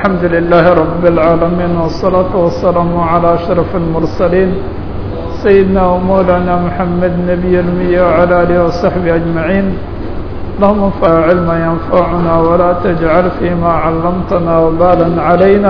الحمد لله رب العالمين والصلاة والسلام على أشرف المرسلين سيدنا ومولانا محمد نبي المية وعلى آله وصحبه أجمعين اللهم انفع علما ينفعنا ولا تجعل فيما علمتنا وبالا علينا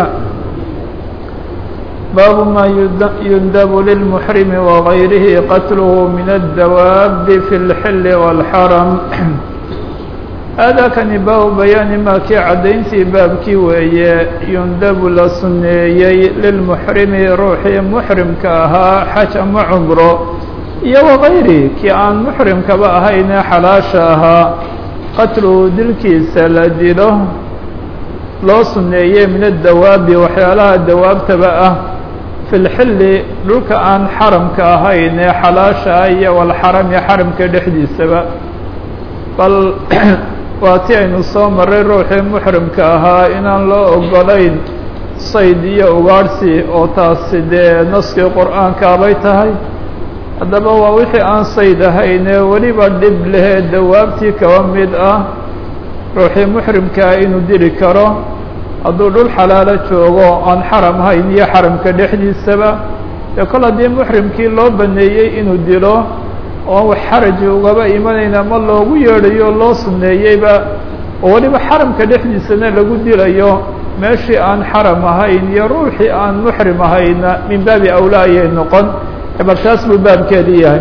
باب ما يندب للمحرم وغيره قتله من الدواب في الحل والحرم هذا كان باب بيان ما كي عدينتي باب كي وهي يندب لسنيي للمحرم روحي محرم كاها حشم عمره iyo وغayri kii aan محrimkaba ahayne xalaasha ahaa qatluhu dilkiisa la dilo loo suneeyey min الdawaabi waxyaalaha dawaabtaba ah fi lxilli dhulka aan xaramka ahayn ee xalaasha ah iyo walxarami xaramka dhexdiisaba bal waa ti aynu soo maray ruuxii muxrimka ahaa inaan loo ogolayn sayd iyo ugaadhsi oo taasi dee naskii qur-aankaabay tahay haddaba waa wixii aan sayd ahayn ee weliba dhib lehee dawaabtii kaba mid ah ruuxii muxrimkaa inuu dili karo hadduu dhul xalaalo joogo aan xaram hayn iyo xaramka dhexdiisaba dee kol haddii muxrimkii loo baneeyey inuu dilo oo wax xaraji ugaba imanayna ma loogu yeedhayo loo suneeyeyba oo weliba xaramka dhexdiisana lagu dilayo meeshii aan xaram ahayn iyo ruuxii aan muxrim ahayna min baabi awla ayay noqon bal taas buu baabkeedii yahay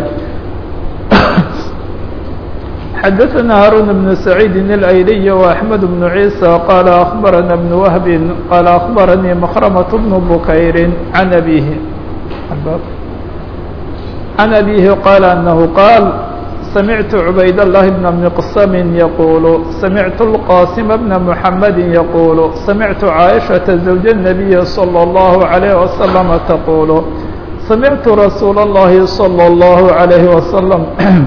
xdثna hاrون بن سعيid الأyلي وأحمد بن عيسى qال أخبرنا بن وهب qال أخبرني مخرمة بن بكير عن أبيه عن أبيه قال أنه قال سمعت عبيد الله بن مقسم يقول سمعت القاسم بن محمد يقول سمعت عائشة زوج النبي صلى الله عليه وسلم تقول سمعت رsuuل اللhi صلى الله عليه وسلم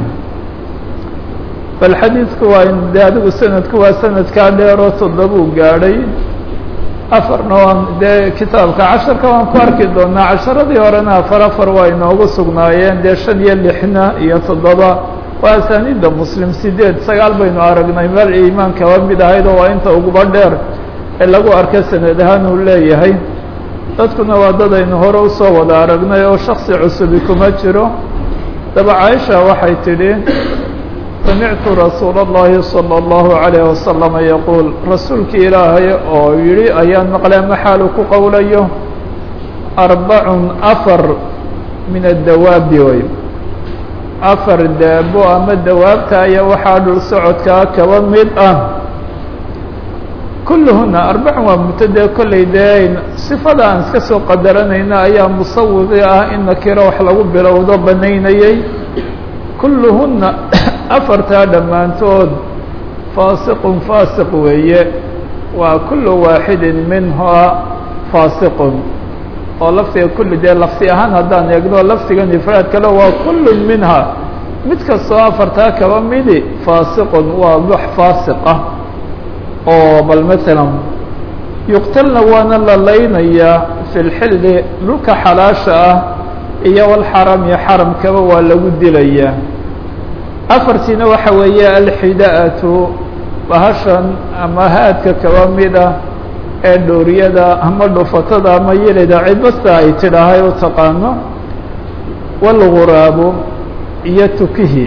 bal xadiidku waa de adigu sanadku waa sanadkaa dheeroo toddobuu gaadhay afarna waan dee kitaabka casharka waan ku arki doonaa casharadii horena afar afar waa inoogu sugnaayeen dee shan iyo lixna iyo toddoba waa asaaniidda muslim sideed sagaal baynu aragnay meel iimaan kaba mid ahayd oo waa inta uguba dheer ee lagu arka sanad ahaan uu leeyahay dadkuna waa dad aynu hore usoo wada aragnay oo shaksi cusubi kuma jiro daba caaisha waxay tidhi samictu rasuul اllahi salى اllahu عalayه wasalam yaquul rasuulkii ilaahay oo yihi ayaan maqlay maxaalu ku qowlayo arbacun afar min adawaabi way afar daabo ama dawaabta aya waxaa dhul socodkaa kaba mid ah kulluhuna arbacun waa mutadee kollay dee sifada aan iska soo qadaranayna ayaa musawidi ah in nakiro wax lagu bilowdo banaynayay kulluhuna afartaa dhammaantood faasiqun faasiq weeye waa kullu waaxidin minhaa faasiqun oo lafdiga kulli dee lafdi ahaan haddaan eegno lafdigan ifraad kale waa kullun minhaa mid kastoo afartaa kaba midi faasiqun waa wax faasiq ah oo bal masalan yuqtalna waana la laynayaa fi lxilli dhulka xalaasha ah iyo walxarami xaramkaba waa lagu dilayaa afartiina waxa weeye alxida'atu bahashan ama haadka kaba mida ee dhowriyada ama dhufatada ama yelida cidbasta ay tidhaahay u taqaano walguraabu iyo tukihi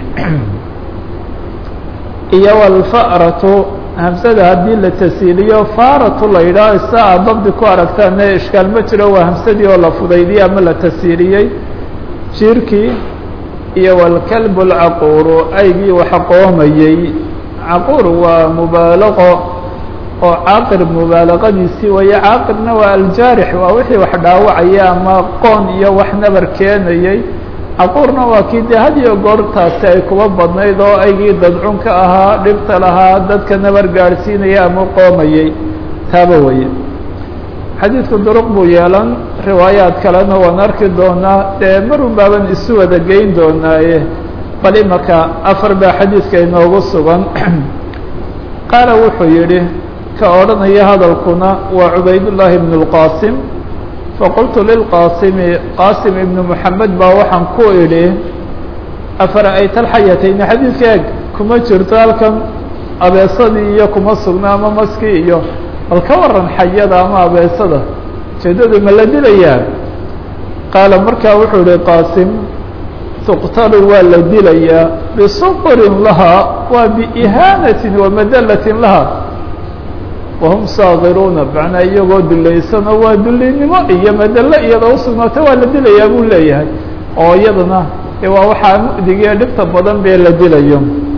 iyo walfa'ratu hamsada haddii la tasiiliyo faaratu la yidhaah sa aad dabdi ku aragtaane ishkaal ma jiro waa hamsadii oo la fudaydiyey ama la tasiiliyey jiirkii iyo walkalb alcaquuru aygii waxa qoomayey caquur waa mubaalaqo oo caaqir mubaalaqadiisii waye caaqirna waa aljaarix waa wixii wax dhaawacaya ama qoon iyo wax nabar keenayey caquurna waa kii dee had iyo goortaasi ay kuba badnayd oo aygii dadcunka ahaa dhibta lahaa dadka nabar gaadhsiinaya ama qoomayey taaba weye xadiidku duruq buu yeelan riwaayaad kalena waan arki doonaa dee marun baaban isu wada geyn doonaaye bal imaka afar baa xadiidka inoogu sugan qaala wuxuu yidhi ka odhanaya hadalkuna waa cubaydullaahi ibnu اlqaasim faqultu lilqaasimi qaasim ibnu moxamed baa waxaan ku idhi afara'ayta alxayatayni xadiidka eeg kuma jirto halkan abeesadii iyo kuma sugna ama maskii iyo bal ka waran xayada ama abeesada ujeedadu ma la dilayaa qaala markaa wuxuu ihi qaasim tuqtalu waa la dilayaa bisuqrin lahaa waa biihaanatin wa madalatin lahaa wahum saagiruuna macnaa iyagoo dulaysanoo waa dulinimo iyo madalo iyadoo usugnaata waa la dilayaa buu leeyahay oo iyadana waa waxaa mu'digiyo dhibta badan bee la dilayo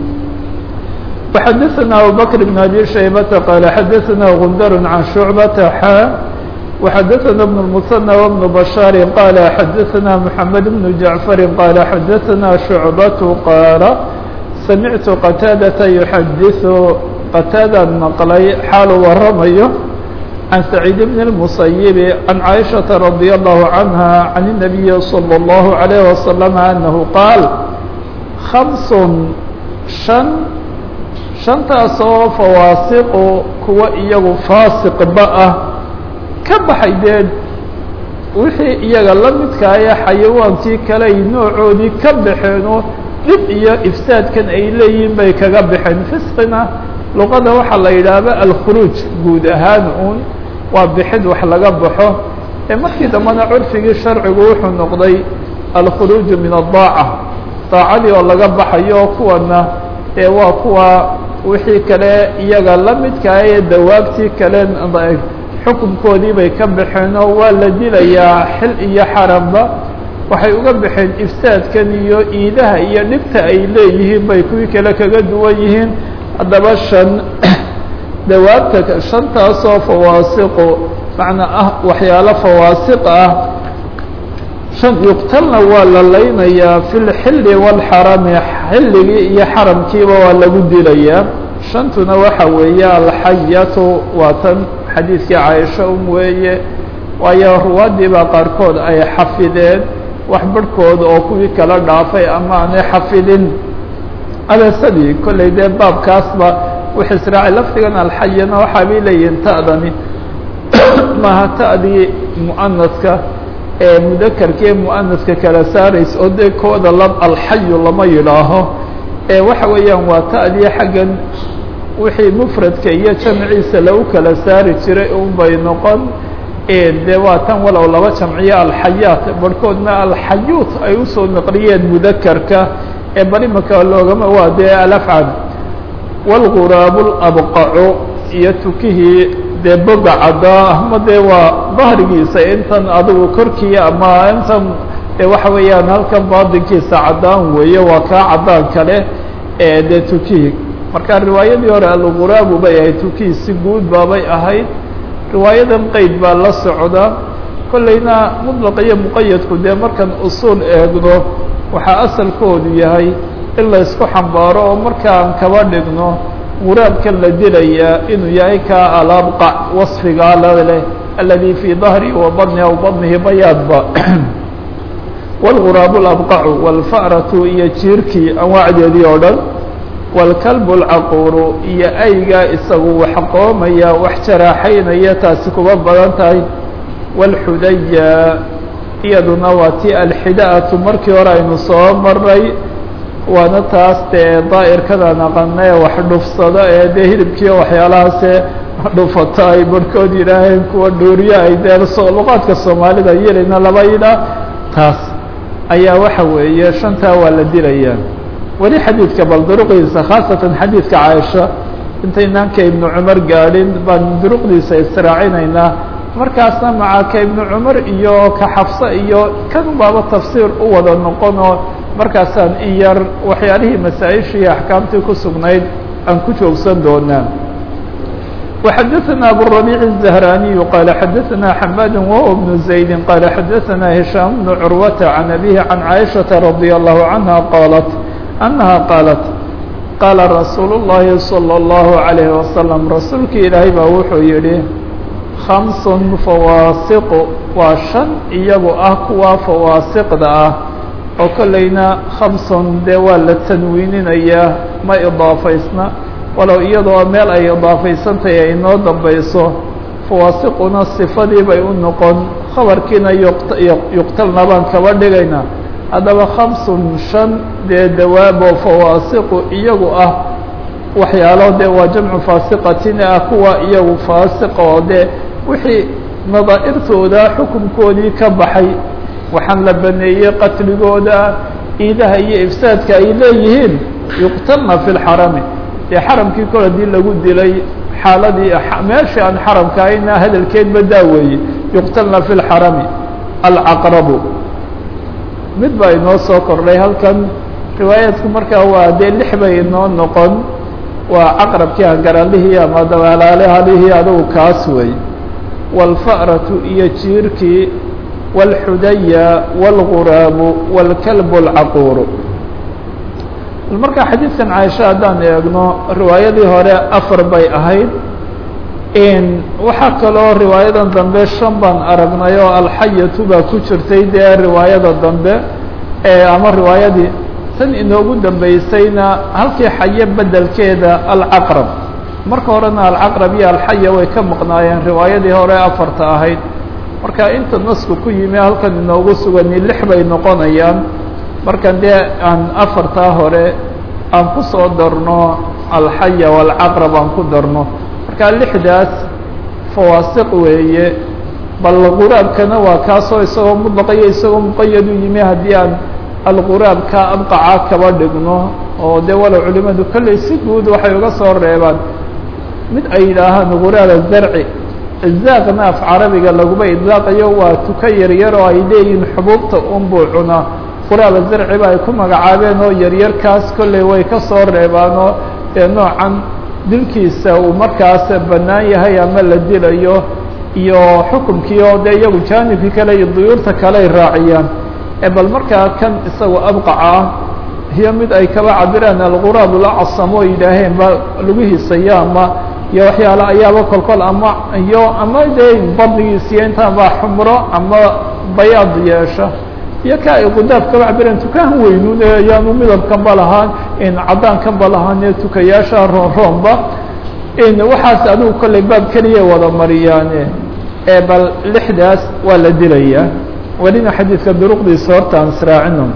وxadثna abubكر بن أbي شhaybةa qال xadثna غندر عن شhuعبة xا وxadثna بن المثنى وبن بشhاaر qال xadثna محمد بن جعفر qال xadثna شhuعبة qاaل سمعت qتاadة يحadiث qتاadaan mqلay xaalu waramayo عن سعيد بن المصيب عن عائشhaة رضي الله عنها عن النبي صلى الله عليه وسلم أنه qاaل خمس شن shantaasoo fawaasiqu kuwa iyagu faasiqba ah ka baxay dee wixii iyaga la midkaaya xayawaankii kale ay noocoodii ka baxeenoo dhib iyo ifsaadkan ay leeyihiin bay kaga baxeen fisqina luqada waxaa la yidhaahba alkhuruuj guud ahaan uun waa bixid wax laga baxo ee markii dambena curfigii sharcigu wuxuu noqday alkhuruuju min adaaca daacadii oo laga baxayo kuwana ee waa kuwa wixii kale iyaga la midkaa ee dawaabtii kale xukunkoodii bay ka baxeen oo waa la dilayaa xil iyo xaramba waxay uga baxeen ifsaadkan iyo iidaha iyo dhibta ay leeyihiin bay kuwii kale kaga duwan yihiin haddaba shan dawaabta shantaasoo fawaasiqu macnaa ah waxyaalo fawaasiq ah shan yuqtalna waa la laynayaa fi lxilli wاlxarami xilligii iyo xaramkiiba waa lagu dilayaa shantuna waxa weeye alxayatu waa tan xadiidkii caaisha un weeye waayo ruwaadii baa qaarkood ay xafideen wax barhkood oo kuwii kala dhaafay ama aanay xafidin abeesadii kollay dee baabkaasba wix israaci lafdigan alxayana waxaa bay leeyihin ta'dani maaha ta'dii mu'anaska ee mudakarkii mu'anaska kala saaraysa oo dee kooda lab alxayu lama yidhaaho ee waxa weeyaan waa ta'dii xaggan wixii mufradka iyo jamciisa lagu kala saari jiray un bay noqon dee waa tan walow laba jamciyo alxayaat barhkoodna alxayuut ay usoo naqliyeen mudakarka ee bal imaka loogama waa dee alafcad wاlguraabu labqacu iyo tukihii dee boga caddaa ama dee waa dahrigiisa intan adigu korkii ama intan dee waxa weeyaan halkan baadinkiisa caddaan weeye waa kaa caddaan kale ee dee tukihii marka riwaayadii hore alguraabu bay ahayd tukihii si guud baabay ahayd riwaayadan qeyd baa la socda kollayna muطlaq iyo muqayadku dee markan usuul eegno waxaa asalkoodu yahay in la isku xambaaro oo markaan kaba dhigno guraabkan la dilayaa inuu yahay ka alabqac wasfigaa laleh aladi fii dahri wa badni aw badnihi bayaadba wاlguraabu labqacu wاlfa'ratu iyo jiirkii anwaacdeedii oo dhan wاlkalbu اlcaquuru iyo aygaa isagu wax qoomaya wax jaraaxaynaya taasi kuba badan tahay wاlxudaya iyaduna waa ti alxidaatu markii hore aynu soo maray waana taas dee daa'irkada naqana ee wax dhufsado ee dee hilibkiiyo waxyaalahaase dhufata ay barhkood yidhaaheen kuwa dhuuriyo ay dee luqaadka soomaalida yelayna laba yidhaah taas ayaa waxa weeye shantaa waa la dilayaa weli xadiidka bal duruqdiisa khaasatan xadiidka caaisha intaynaan ka ibnu cumar gaadhin baan duruqdiisa israacinaynaa markaasna maca ka ibnu cumar iyo ka xafse iyo kan baaba tafsiir u wada noqon oo markaasaan in yar waxyaalihii masaa-ishii iyo axkaamtii ku sugnayd aan ku joogsan doonaa وxadثna abالربيع الزهراني qال xadثna حmاd وهو بن زaيد qال xadثna هiشhام بن عروة عن أبيه عن عائشhaة رضي الله عنها qالت أنها qالت qاla رasuuل اللhi صلى الله عليه وسلم rasuulki ilaahay baa wuxuu yihi خمس فawاasiq waa شhan iyagu ah kuwa fawaasiqda ah oo kolleyna khamson dee waa la tanwiininayaa ma idaafaysna walow iyadoo meel ay idaafaysantahay ay inoo dambayso fawaasiquna sifadii bay u noqon khabarkiina yuqtalna baan kaba dhigayna haddaba khamsun shan dee dawaabo fawaasiqu iyagu ah waxyaalo dee waa jamcu faasiqatin ah kuwa iyagu faasiqa oo dee wixii nadaa'irtooda xukunkoodii ka baxay waxaan la baneeyey qatligooda iidaha iyo ifsaadka ay leeyihiin yuqtalna fi lxarami dee xaramkii kol hadii lagu dilay xaaladii meeshii aan xaramka ahayna hadalkeedba daaweeye yuqtalna fi lxarami alcaqrabu mid baa inoo soo kordhay halkan riwaayaadku markaa waa dee lix bay inoo noqon waa caqrabkii hangaralihii ama dabaalaalhalihii adugu kaas wey wاlfa'ratu iyo jiirkii wاlxudaya wاlguraabu wاlkalb اlcaquuru bal markaa xadiidkan caaisha haddaan eegno riwaayadii hore afar bay ahayd waxaa kaloo riwaayadan dambe shan baan aragnay oo alxayatu baa ku jirtay dee riwaayada dambe ama riwaayadii tan inoogu dambeysayna halkii xaye bedelkeeda alcaqrab marka horena alcaqrab iyo alxaya way ka maqnaayeen riwaayadii hore afarta ahayd marka inta nasku ku yimi halkan inoogu sugani lix bay noqonayaan marka dee aan afartaa hore aan ku soo darno alxaya walcaqrab aan ku darno marka lixdaas fawaasiq weeye bal quraabkana waa kaasoo isagoo mudlaqayo isagoo muqayad u yimi haddii aan alquraabka abqaca kaba dhigno oo dee walow culimadu kolley si guud waxay uga soo reebaan mid ay yidhaahaan quraaba zarci izaaqna af carabiga laguma idlaaqayo waa tuka yaryar oo ay leeyihiin xubuubta unbuu cunaa quraaba zarci ba ay ku magacaabeen oo yaryarkaas kolley way ka soo reebaanoo dee noocan dilkiisa uu markaas bannaan yahay ama la dilayo iyo xukumkii oo dee iyagu jaanibkii kale iyo duyuurta kale ay raaciyaan bal markaa kan isagoo abqaca ah iyo mid ay kaba cabiraan alquraab lacasamo yidhaaheen ba lugihiisaya ama iyo waxyaale ayaaba kolkol ama iyo ama dee badligiisiyo intaan baa xumro ama bayaad yeesha iyo ka ay qudaaf kaba cabireen tukaan weynun ee ayaanu midabkanba lahaan caddaankanba lahaan ee tukayaasha roon roonba waxaas adigu kolley baab keliya wada mariyaane bal lixdaas waa la dilayaa welina xadiidka duruqdiisa horta aan israacino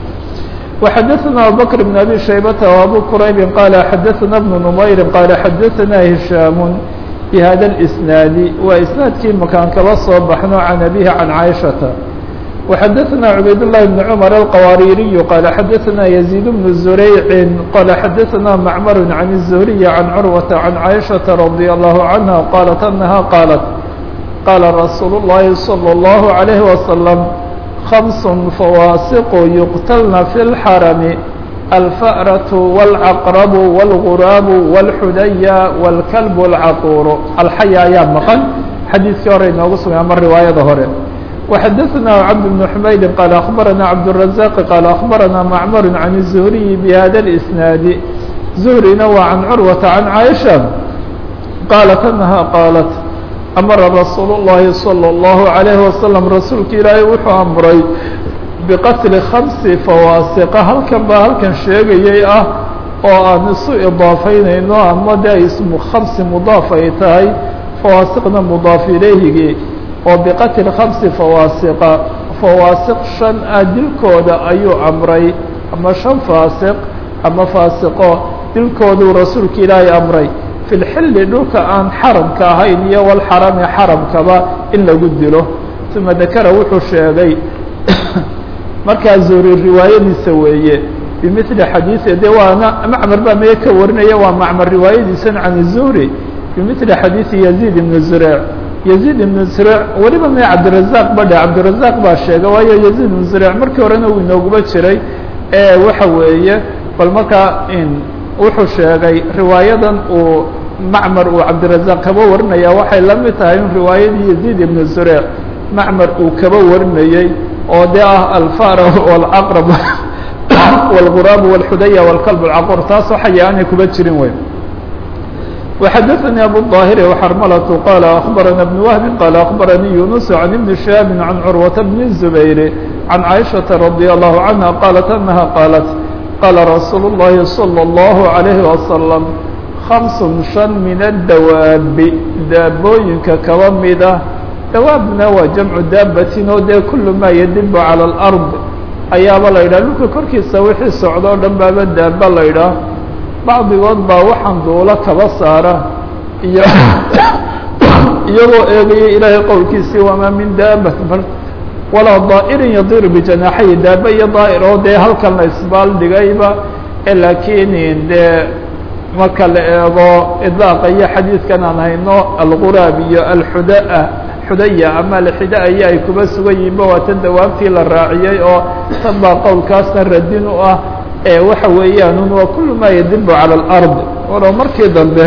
وxadثna abubكر بن أbي شhaybة وأbو qرayb qال xadثna بن نmayr qال xadثna هiشhاm بhada الإسناad waa isنaadkii makaan kaba soo baxno عan أbيه عan caiشhaةa وxadثna عubayd اللh بن cمر الqwاrيري qال xadثna يزيد بن زurيع qال xadثna معmر عن الزهري عن cروة عن caiشhaةa رضي الله عنها qالت أنها qالت qاla رasuul الlahi صلى الله عليه وسلم خمس فواasق يqتلna في الحرم الفأرة والعقرب والغراab والxudaya والكلب الcaqور الxaya ayaa mqan xadiidkii hore inoogu sugay ama riwaayada hore وxadثna cبد بن حmayd qال أخبرna cبدالرزاq qال أخبرna معmر عن الزهري بhda الإسناaد زهرina waa عن cروة عن عائشة qالت أنها qالت amara rasuul الlahi salى الlahu عalayه wasalam rasuulka ilaahay wuxuu amray biqatli khamsi fawaasiqa halkan baa halkan sheegayay ah oo aan isu idaafaynayno ama de ismu khamsi mudaaf ay tahay fawaasiqna mudaaf ilayhigii oo biqatli khamsi fawaasiqa fawaasiq shan ah dilkooda ayuu amray ama shan faasiq ama faasiqo dilkooduu rasuulka ilaahay amray fi lxilli dhulka aan xaramka ahayn iyo walxarami xaramkaba in lagu dilo uma dakara wuxuu sheegay markaa zuhri riwaayadiisa weeye bimili xadiii de waana macmar baa meye ka warinaya waa macmar riwaayadiisan can zuhri bimili xadiidi yaziid ibn zureyc yaziid ibn zureyc weliba mee cabdirazaq badhe cabdirazaq baa sheega waayo yaziid ibn zureyc markii horena uu inooguba jiray waxa weeye bal markaa wuxuu sheegay riwaayadan uu macmar uu cabdirazaq kaba warinaya waxay la mid tahay in riwaayadii yaziid ibn zureyc macmar uu kaba warinayey oo de ah alfara walcaqrab walguraab walxudaya walkalb alcaqur taasoo xaya aanay kuba jirin wey وxadثnي abu الظاhir وxrmlة qال أخbarana بن وهب qال أخbarnii يuنس عن بن شهاب عن cروة بن الزبير عن عائشhaة رضي الله عنها qالت أنها qالت qاla رasuul الlahi صلى الله عليه وسلم خمس شhan min الdawaabi daabooyinka kaba mida dawaabna waa jamcu daabatin oo dee kul ma yadibu calى الأrض ayaaba la yidhah dhulka korkiisa wixii socdo o dhan baaba daaba la ydhaah bacdigood baa waxaan duulo kaba saara iyo iyagoo eegaya ilaahay qowlkiisii wamaa min daabat walaa daa'irin yadiru bijanaaxayi daaba iyo daa'ir oo dee halkan la isbaaldhigayba laakiin dee marka la eego idaaqa iyo xadiidkan aan hayno alguraab iyo alxudaa xudaya ama alxidaaya ay kuba sugan yihiinba waa tan dawaabtii la raaciyey oo tan baa qowlkaasna radin u ah ee waxa weeyaan waa kulu maa yadibu cala alard walow markii dambe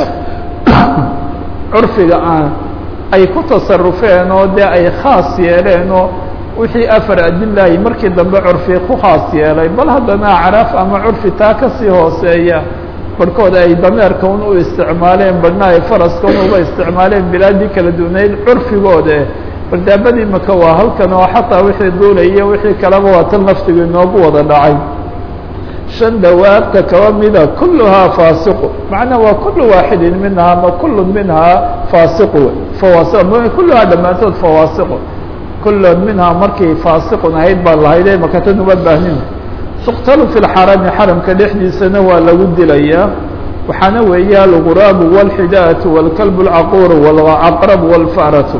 curfiga aan ay ku tasarufeen oo dee ay khaas yeeleen oo wixii afar adilahi markii dambe curfi ku khaas yeelay bal haddana acraaf ama curfi taa kasii hooseeya barhkood ay dameerka un u isticmaaleen badhna ay faraska un uba isticmaaleen bilaadii kala duwanayd curfigooda bardaabadii maka waa halkan oo xataa wixii duulaya wixii kaleba waa tan laftigu inoogu wada dhacay shan dawaabta kaba mida kulluhaa faasiqu macnaa waa kulu waaxidin minhaa ma kullu minhaa faasiqu fawaasi kulluhaa dhammaantood fawaasiqu kullun minhaa markii faasiqun ahayd baa lahayde makatan uma baahnin tuqtalu fi lxarami xaramka dhexdiisana waa lagu dilayaa waxaana weeye alguraabu wاlxidaatu wاlkalbu اlcaquur wاlcaqrab wاlfaratu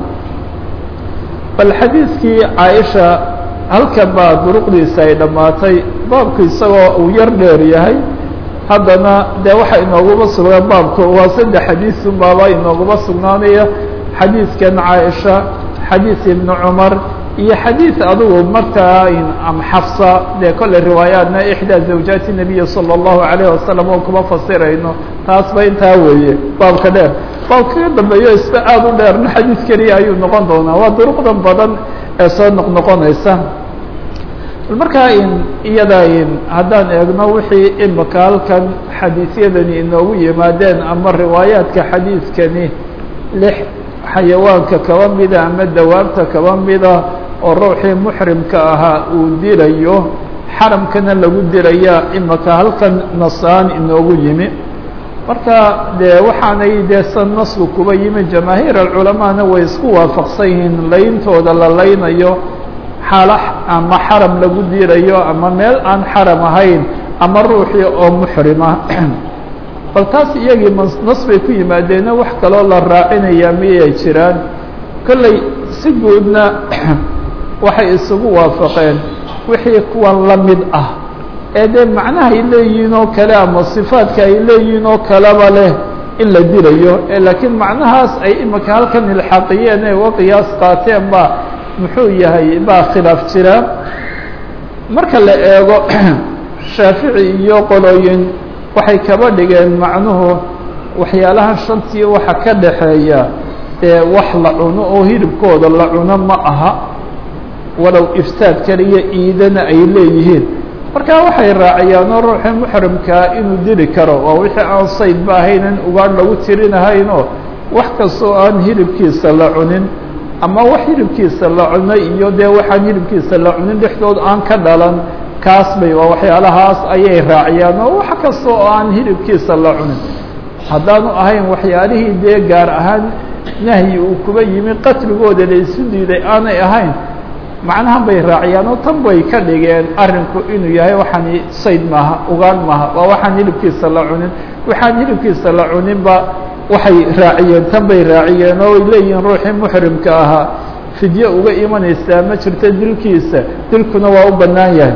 bal xadiidkii caaisha halkan baa duruqdiisa ay dhammaatay baabku isagoo uu yar dheer yahay haddana dee waxa inooguma sugnaan baabku waa saddex xadiisun baaba inooguma sugnaanaya xadiidkan caaisha xadiid ibnu cumar iyo xadiid adugu markaa xafsa dee kolley riwaayaatna ixdaa zawjaati nabiyi salى اllahu alayh wasalam oo kuma fasirayno taas ba intaa weeye baabka dheer baabka ka dambeeyo isba aada u dheerna xadiid keliya ayuu noqon doonaa waa duruqdan badan ee soo noqnoqonaysa markaa in iyada in haddaan eegno wixii imika halkan xadiisyadani inoogu yimaadeen ama riwaayaadka xadiidkani lix xayawaanka kaba mida ama dawaabta kaba mida oo ruuxii muxrimka ahaa uu dilayo xaramkana lagu dilaya imika halkan nasaan inoogu yimi marka dee waxaanay dee san nasku kuba yimi jamaahiir alculamaana way isku waafaqsan yihiin layntooda la laynayo xaalo ama xaram lagu dilayo ama meel aan xaram ahayn ama ruuxii oo muxrima bal taas iyagii nas bay ku yimaadeena wax kaloo la raacinaya miyay jiraan kolley si guudna waxay isugu waafaqeen wixii kuwan la mid ah ee dee macnaha ay leeyihiin oo kale ama sifaadka ay leeyihiin oo kaleba leh in la dilayo laakiin macnahaas ay imika halkan ilxaqiyeen ee uga qiyaas qaateen ba muxuu yahay baa khilaaf jira marka la eego shaafici iyo qolooyin waxay kaba dhigeen macnuhu waxyaalahan shantii waxa ka dhaxeeya ee wax la cuno oo hilibkooda la cuno ma aha walow ifsaad kaliya iidana ay leeyihiin marka waxay raaciyaan oo ruuxii muxrimkaa inuu dili karo waa wixii aan saydba ahaynan ugaadh lagu tirinahaynoo wax kastoo aan hilibkiisa la cunin ama wax hilibkiisa la cunay iyo dee waxaan hilibkiisa la cunin dhexdood aan ka dhalan kaas bay waa waxyaalahaas ayay raaciyaan oo wax kasta oo aan hilibkiisa la cunin haddaanu ahayn waxyaalihii dee gaar ahaan nahyi uu kuba yimi qatligooda la isu diiday aanay ahayn macnahan bay raaciyaan oo tan bay ka dhigeen arrinku inuu yahay waxaan sayd maaha ugaan maaha waa waxaan hilibkiisa la cunin waxaan hilibkiisa la cuninba waxay raaciyeen tan bay raaciyeen oo ay leeyihiin ruuxii muxrimka ahaa fidye uga imanaysaa ma jirto dilkiisa dilkuna waa u bannaan yahay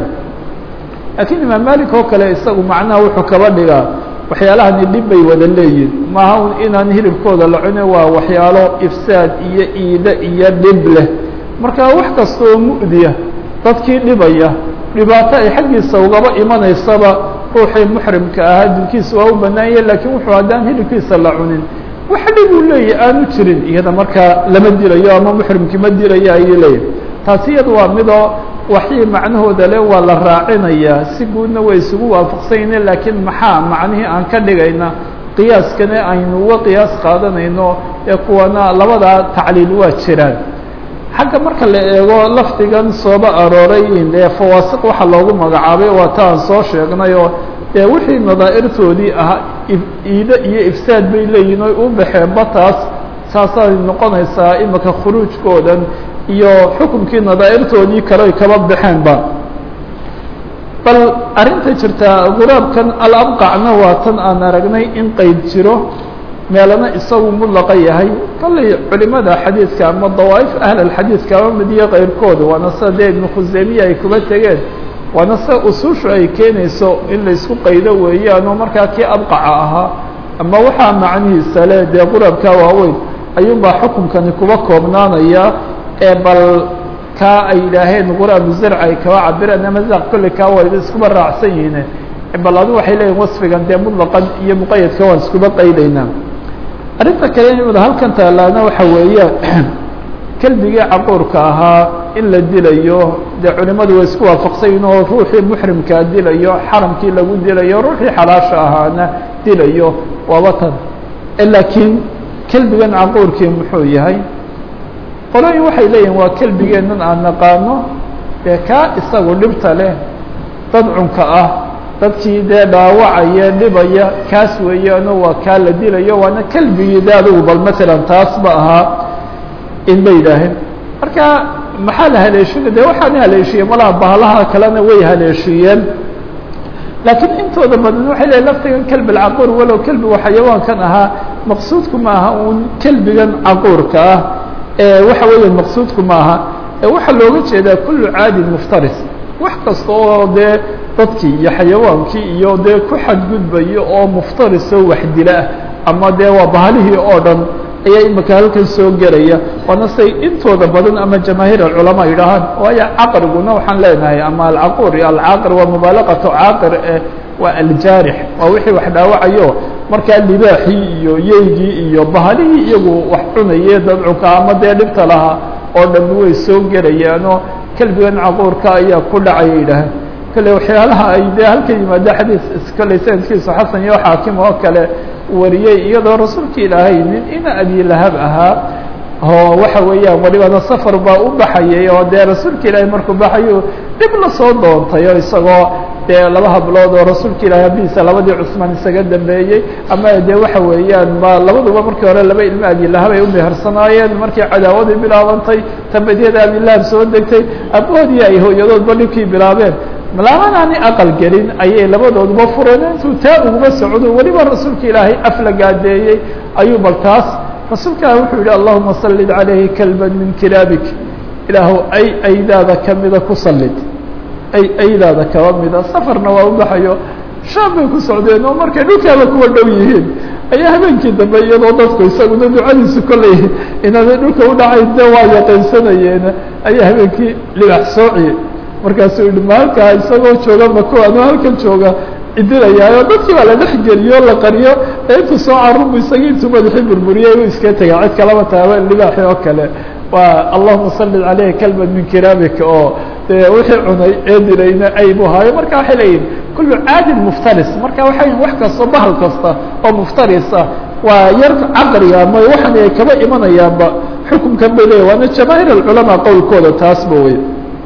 laakiin imaam malik oo kale isagu macnaha wuxuu kaba dhigaa waxyaalahani dhib bay wada leeyihin maaha un inaan hilibkooda la cunin waa waxyaalo ifsaad iyo iide iyo dhib leh marka wax kasta oo mu'diya dadkii dhibaya dhibaato ay xaggiisa ugaba imanaysaba ruuxii muxrimka ahaa dilkiisa waa u bannaanya lakiin wuxuu haddaan hilibkiisa la cunin wax dhib uu leeyahy aanu jirin iyada markaa lama dilayo ama muxrimkii ma dilayo ayuu leeyahy taasi iyada waa midoo waxii macnahooda le waa la raacinayaa si guudna way isugu waafaqsanyne laakiin maxaa macnihii aan ka dhigayna qiyaaskana aynu uga qiyaas qaadanayno ee kuwana labadaa tacliil waa jiraan xagga marka la eego lafdigan sooba arooray dee fawaasiq waxaa loogu magacaabay waa ta aan soo sheegnay oo dee wixii nadaa'irtoodii ahaa iide iyo ifsaad bay leeyihin oy u baxeen bataas saasay noqonaysaa imika khuruujkoodan iyo xukunkii nadaa'irtoodii kale ay kaba baxeenba bal arrinta jirtaa guraabkan alabqacna waa tan aan aragnay in qeyd jiro meelana isagu mudlaqa yahay kollay culimada xadiidka ama dawaa'if ahl alxadiidka ama midiyo keyrkooda waana sida dee ibnu khuseymiya ay kuba tegeen waana sida usuushu ay keenayso in laysku qaydo weeyaan oo markaa kii abqaca ahaa ama waxaa macnihiisa le dee quraabka waaweyn ayuunbaa xukunkani kuba koobnaanaya ee bal kaa ay yidhaaheen quraabu zarc ay kaba cabireen ama zaq kolley kaa waa iskuba raacsan yihiin bal adu waxay leeyihin wasfigan dee mutlaqan iyo muqayadka waan iskuba qaydaynaa arrinta kale imada halkan taalaana waxa weeye kelbigii caquurka ahaa in la dilayo dee culimadu way isku waafaqsayin oo ruuxii muxrimkaa dilayo xaramkii lagu dilayo ruuxii xalaasha ahaana dilayo waaba tan laakiin kelbigan caquurkii muxuu yahay qolooyin waxay leeyihin waa kelbigeennan aan naqaano dee kaa isagu dhibta leh dad cunka ah dadkii dee dhaawacaya dhibaya kaas weeyaano waa kaa la dilayo waana kelbigii de adugu bal matalan taas ba ahaa in bay yidhaaheen marka maxaa la haleeshiina de waxaana haleeshiyey malaha bahalaha kalena way haleeshiyeen laakiin intooda badan waxay leeyiin laftigan kelbi alcaquur walow kelbigu xayawaankan ahaa maqsuudku ma aha uun kelbigan caquurka ah ee waxa weeya maqsuudku ma aha ee waxaa looga jeedaa kullu caadin muftaris wax kasta oo dee dadkii iyo xayawaankii iyo dee ku xadgudbayo oo muftarisoo waxdila ama dee waa bahalihii oo dhan ayaa imika halkan soo gelaya waana say intooda badan ama jamaahiir alculamaa yidhaahaan waayo caqriguna waxaan leenahay ama alcaquur iyo alcaaqir waa mubaalaqatu caaqir e waa aljaarix waa wixii wax dhaawacayo markaa libaaxii iyo yeygii iyo bahalihii iyagu wax cunaye dadcunka ama dee dhibta lahaa oo dhan way soo gelayaanoo kelbigan caquurka ayaa ku dhacaya yidhaahaan kale waxyaalaha ay dee halka yimaada xadiis kale sanadkiisu xasan iyo xaakim oo kale wariyey iyadoo rasuulka ilaahay nin ina abi lahab ahaa oo waxa weeyaan walibana safar baa u baxayay oo dee rasuulka ilaahay markuu baxayu dhib la soo doontay oo isagoo dee laba hablood oo rasuulka ilaahay habiisa labadii cusmaan isaga dambeeyey ama dee waxa weeyaan ba labaduba markii hore laba ilmo abi lahab ay u mehersanaayeen markii cadaawadii bilaabantay tabadyada abi lahab soo degtay aboodii ay hooyadoodba dhibkii bilaabeen malaamanaani aqal gelin ayay labadooduba fureen intuu taa uguma socdo weliba rasuulka ilaahay af la gaadeeyey ayuu bal taas rasuulka ilahi wuxuu yihi allahuma sallid calayhi kalban min kilaabik ilaahu ay aydaada kamida ku sallid ay aydaada kaba mida safarna waa u baxayo shaam bay ku socdeen oo markay dhulkaaba kuwa dhow yihiin ayaa habeenkii dambe iyadoo dadku isaguna ducadiisu kolley inaanay dhulka u dhacayn de waa yaqaynsanayeen ayaa habeenkii libax soociye markaasuu yihi maalkaa isagoo jooga mako anuu halkan jooga idinayaayo dadkii baa la dhex geliyo la qariyo ee intuu soo carubu isagii intuu madaxii burburiyey u iska tega cid kalaba taaba libaaxi oo kale waa allahuma salli caleyhi kalban min kiraamika oo dee wixii cunay ee dilayna aybu haayo marka waxay leeyihin kullu caadin muftaris marka waxay wax kasta bahal kasta oo muftarisa waa yar caqriga ama waxan ay kaba imanayaanba xukunkan bay leeyahy waana jamaahiir alculamaa qowlkooda taasba wey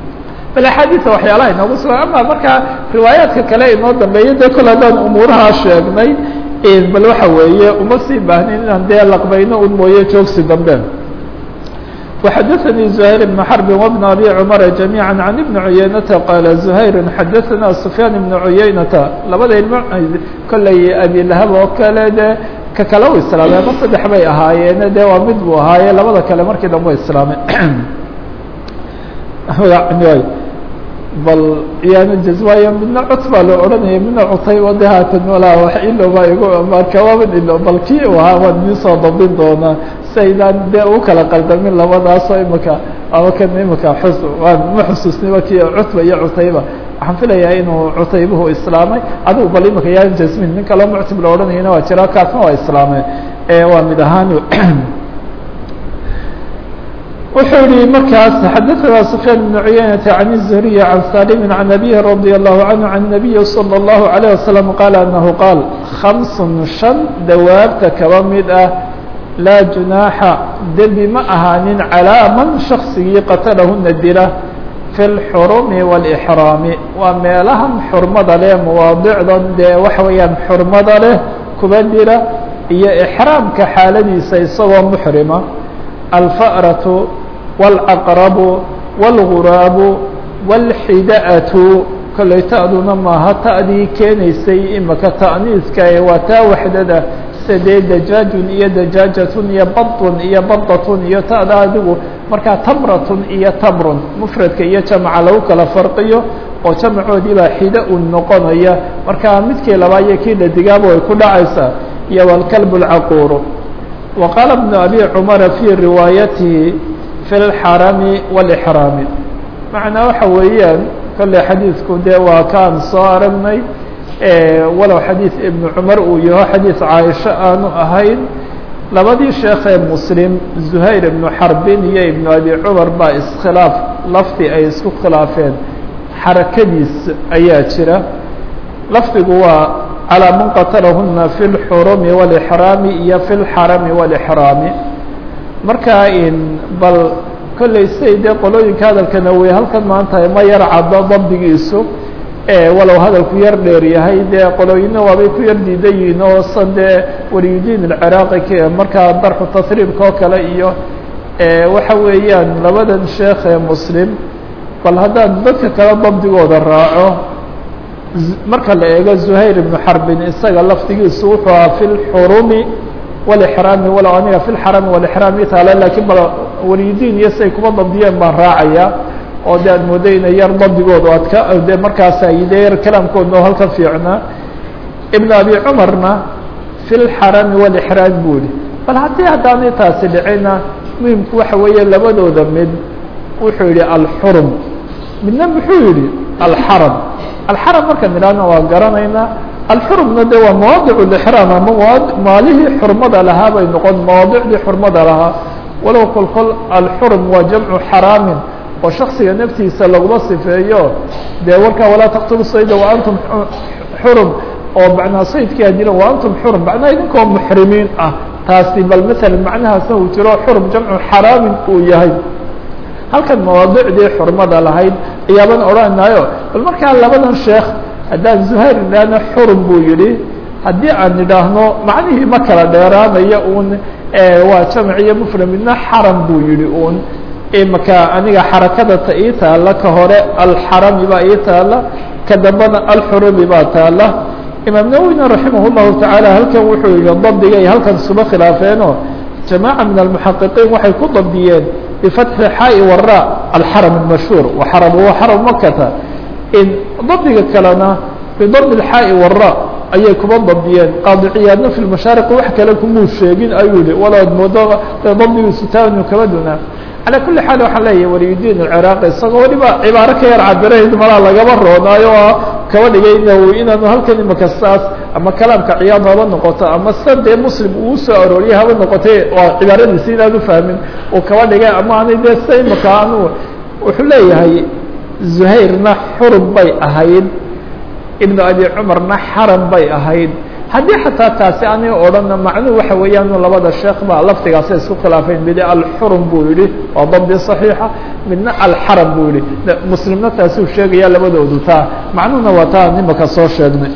bal axaadiisa waxyaalaha inoogu sugan ama markaa riwaayaadka kale inoo dambeeya dee kol haddaan umuurahaa sheegnay bal waxa weeye uma sii baahnin inaan dee laqbayno un mooye joogsi dambe وxadثnي زهير بن حرب وبن أbي cمر جميعا عن بن عuyeynةa qال زهير xadثna سفyان بن عuyeynةa labada ilmo kolley abi lahab oo kale de ka kale u islaamay ama saddex bay ahaayeen de waa mid buu ahaaye labada kale markii dambe islaamay bal yaanu jazwaayo midna cut baa loo odhanaya midna cutay o de haatan walaa wax ilowbaa igu marka waaban ilo bal kii u ahaa waan idin soo dabdin doonaa si aydaan dee u kala qaldamin labadaasoo imika ama kan imika xus waan ma xusuusniba kii cutba iyo cutayba waxaan filayaa inuu cutaybuhu islaamay adigu bal imika yaan jasmin nin kaloo muctib la odhanayana waa jira kaasna waa islaamay waa mid ahaan wuxuu yihi markaas xadaثna سفyاn بن عuyeynة عن الزهري عن sالم عن أbيه رضي الله عنه عن النبي صلى الله عليه وسلم qال أنه qاaل خمس شaن dawaabta kaba mid ah laa جuنaaxa dembi ma ahaanin عalىa man شhakصigii qatlahuna dila في الxرم والإحrاam waa meelahan xurmada leh mawaadicdan dee waxa weeyaan xurmada leh kuba dila iyo إحraamka xaaladiisa isagoo mحrima الفأرة والعقرب والغراب والحدأة kolley ta'duna maaha ta'dii keenaysay imaka ta'niiska ee waa taa waxdada sidee dajaajun iyo dajaajatun iyo badun iyo badatun iyo ta'da adigu markaa tamratun iyo tamrun mufradka iyo jamca lagu kala farqiyo oo jamacoodii baa xida u noqonaya markaa midkii labaa iyo kii dhadigaaba way ku dhacaysaa iyo walkalb اlcaquuru wa qaala bnu abi cumara fii riwaayatihi fi اlxarami wاlxraami macnaa waxa weeyaan kolley xadiidku dee waa kaan soo aragnay walow xadiid ibnu cumar uu yaho xadiid caaisho aanu ahayn labadii sheekee muslim zuhayr ibnu xarbin iyo ibnu abi cumar baa iskhilaaf lafdi ay isku khilaafeen xarakadiis ayaa jira lafdigu waa calىa man qatalahuna fi اlxurumi wاlxraami iyo fi اlxarami wاlxraami markaa in bal kolley siday dee qolooyinka hadalkana wey halkan maanta ma yar caddo dabdigiisu walow hadalku yar dheer yahay dee qolooyina waabay ku yar diidan yihiin oo san dee waliyudiin alciraaqi markaa darxu tasriibka oo kale iyo waxa weeyaan labadan sheekh ee muslim bal haddaan dadka kale dabdigooda raaco marka la eego zuhayr ibnu xarbin isaga lafdigiisu wuxuu ahaa fi lxurumi wاlxraami walow aniga fi lxarami wاlxraami taale lakiin bal waliyudiin iyo siay kuma dabdiyeen baan raacaya oo de aad mooday ina yar dabdigooda adka de markaas ay de yar kalaamkoodna oo halka fiicnaa ibn abi cumarna fi lxarami wاlxraam buu yihi bal haddii haddaanay taasi dhicina muhimku waxa weeye labadooda mid wuxuu yihi alxurum midna muxuu yihi alxaram alxaram markaan idhaahna waa garanaynaa alxurumna de waa mawaadic lixraam ama maalihii xurmada lahaa bay noqon mawaadicdii xurmada lahaa walow kol kol alxurum waa jamcu xaraamin oo shaksiga naftiisa laguma sifeeyo dee warkaa walaa taqtulu sayda wa antum xurum oo macnaa saydkii hadila wa antum xurum macnaa idinkoo muxrimiin ah taasi bal masalan macnahaasna uu jiro xurum jamcu xaraamin uu yahay halkan mawaadicdii xurmada lahayd ayaaban odhanaynayo bal markaa labadan sheekh haddaan zuhayr idhaahno xurum buu yihi haddii aan idhaahno macnihii ma kala dheeraanayo un waa jamc iyo mufrad midna xaram buu yihi un imaka aniga xarakada ta ii taala ka hore alxarami baa ii taala ka dambena alxurumi baa taala imaam nawwina raximah llahu tacaala halkan wuxuu yihi dabdigay halkan isuba khilaafeeno jamaaca min almuxaqiqiin waxay ku dabdiyeen bifatxi xaa'i wara alxaram almashhuur waxaram wa xaram makata in dabdiga kalena bidabdi اxaa'i wara ayay kuma dabdiyeen qaadiciyaadna fi mashaariq wax kale kumuu sheegin ayuu yihi walood moodo dabdigiisu taanu kama dunaa calى kuli xaal waxaan leeyahay waliyudiin alciraaqi isagoo weliba cibaaro ka yar cabirayd malaa lagaba roonaayo oo kaba dhigay inaanu halkan imaka saas ama kalaamka ciyaad haba noqoto ama sa dee muslim uu soo arooriyay haba noqotay waa cibaaradiisi inaan ufahmin uu kaba dhigay ama aanay dee sa imaka anu wuxuu leeyahay zuhayrna xurum bay ahayd ibnu abi cumarna xaram bay ahayd haddii xataa taasi aniga odhanna macnuhu waxa weeyaan labada sheekh ba laftigaasa isku khilaafeen mid alxurum buu yihi waa dabdi صaxiixa midna alxaram buu yihi muslimna taasuu sheegaya labadoodu taa macnuhuna waa taa nimaka soo sheegnay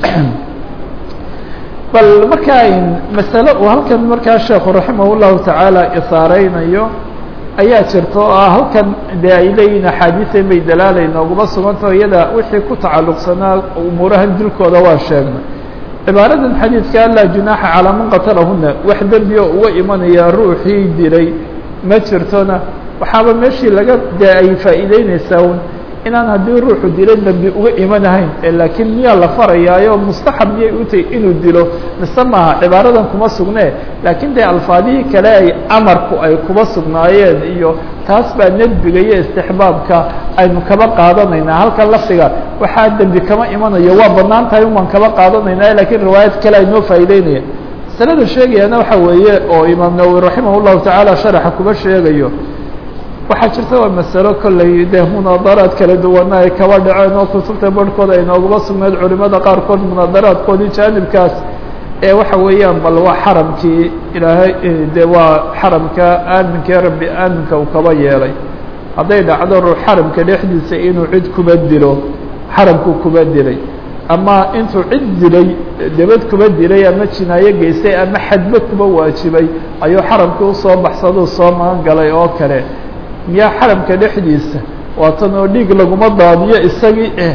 bal markaa masale uu halkan markaa sheekhu raximah الlahu tacaala isaareynayo ayaa jirta oo ah halkan dee ay leeyihin axaadiian bay dalaalay nooguma sugantao iyada wixii ku tacalluqsanaa umuurahan dilkooda waa sheegnay cibaaradan xadiidka laa junaaxa calaa man qatalahuna wax dembi oo uga imanaya ruuxii dilay ma jirtona waxaaba meeshii laga dee ay faa'iideyneysaa un inaan haddii ruuxu dilo dembi uga imanahayn laakiin miyaa la farayaayo mustaxab miyay u tahay inuu dilo mise maaha cibaaradan kuma sugne laakiin dee alfaadihii kale ay amarku ay kuba sugnaayeen iyo taas baa nedbiga iyo istixbaabka aynu kaba qaadanaynaa halkan lafdiga waxaa dembi kama imanayo waa banaan tahay un baan kaba qaadanayna lakiin riwaayad kale ay noo faa'ideynaya masalada sheegayana waxa weeye oo imaam nawowi raximah llahu tacaala sharaxa kuba sheegayo waxaa jirta waa masalo kolley dee munaadaraad kala duwana ay kaba dhaceen oo kutubta barhkooda ay nooguma sugnayd culimada qaarkood munaadaraadkoodii jaanibkaas ee waxa weeyaan bal waa xaramkii ilaahay de waa xaramka aaminkae rabbi aaminka uu kaba yeelay hadday dhacdo ruux xaramka dhexdiisa inuu cid kuba dilo xaramkuu kuba dilay ama intuu cid dilay debad kuba dilay ama jinaayo geystay ama xadba kuba waajibay ayuu xaramkii usoo baxsaduu soo magan galay oo kale miyaa xaramka dhexdiisa waatan oo dhiig laguma daadiyo isagii eh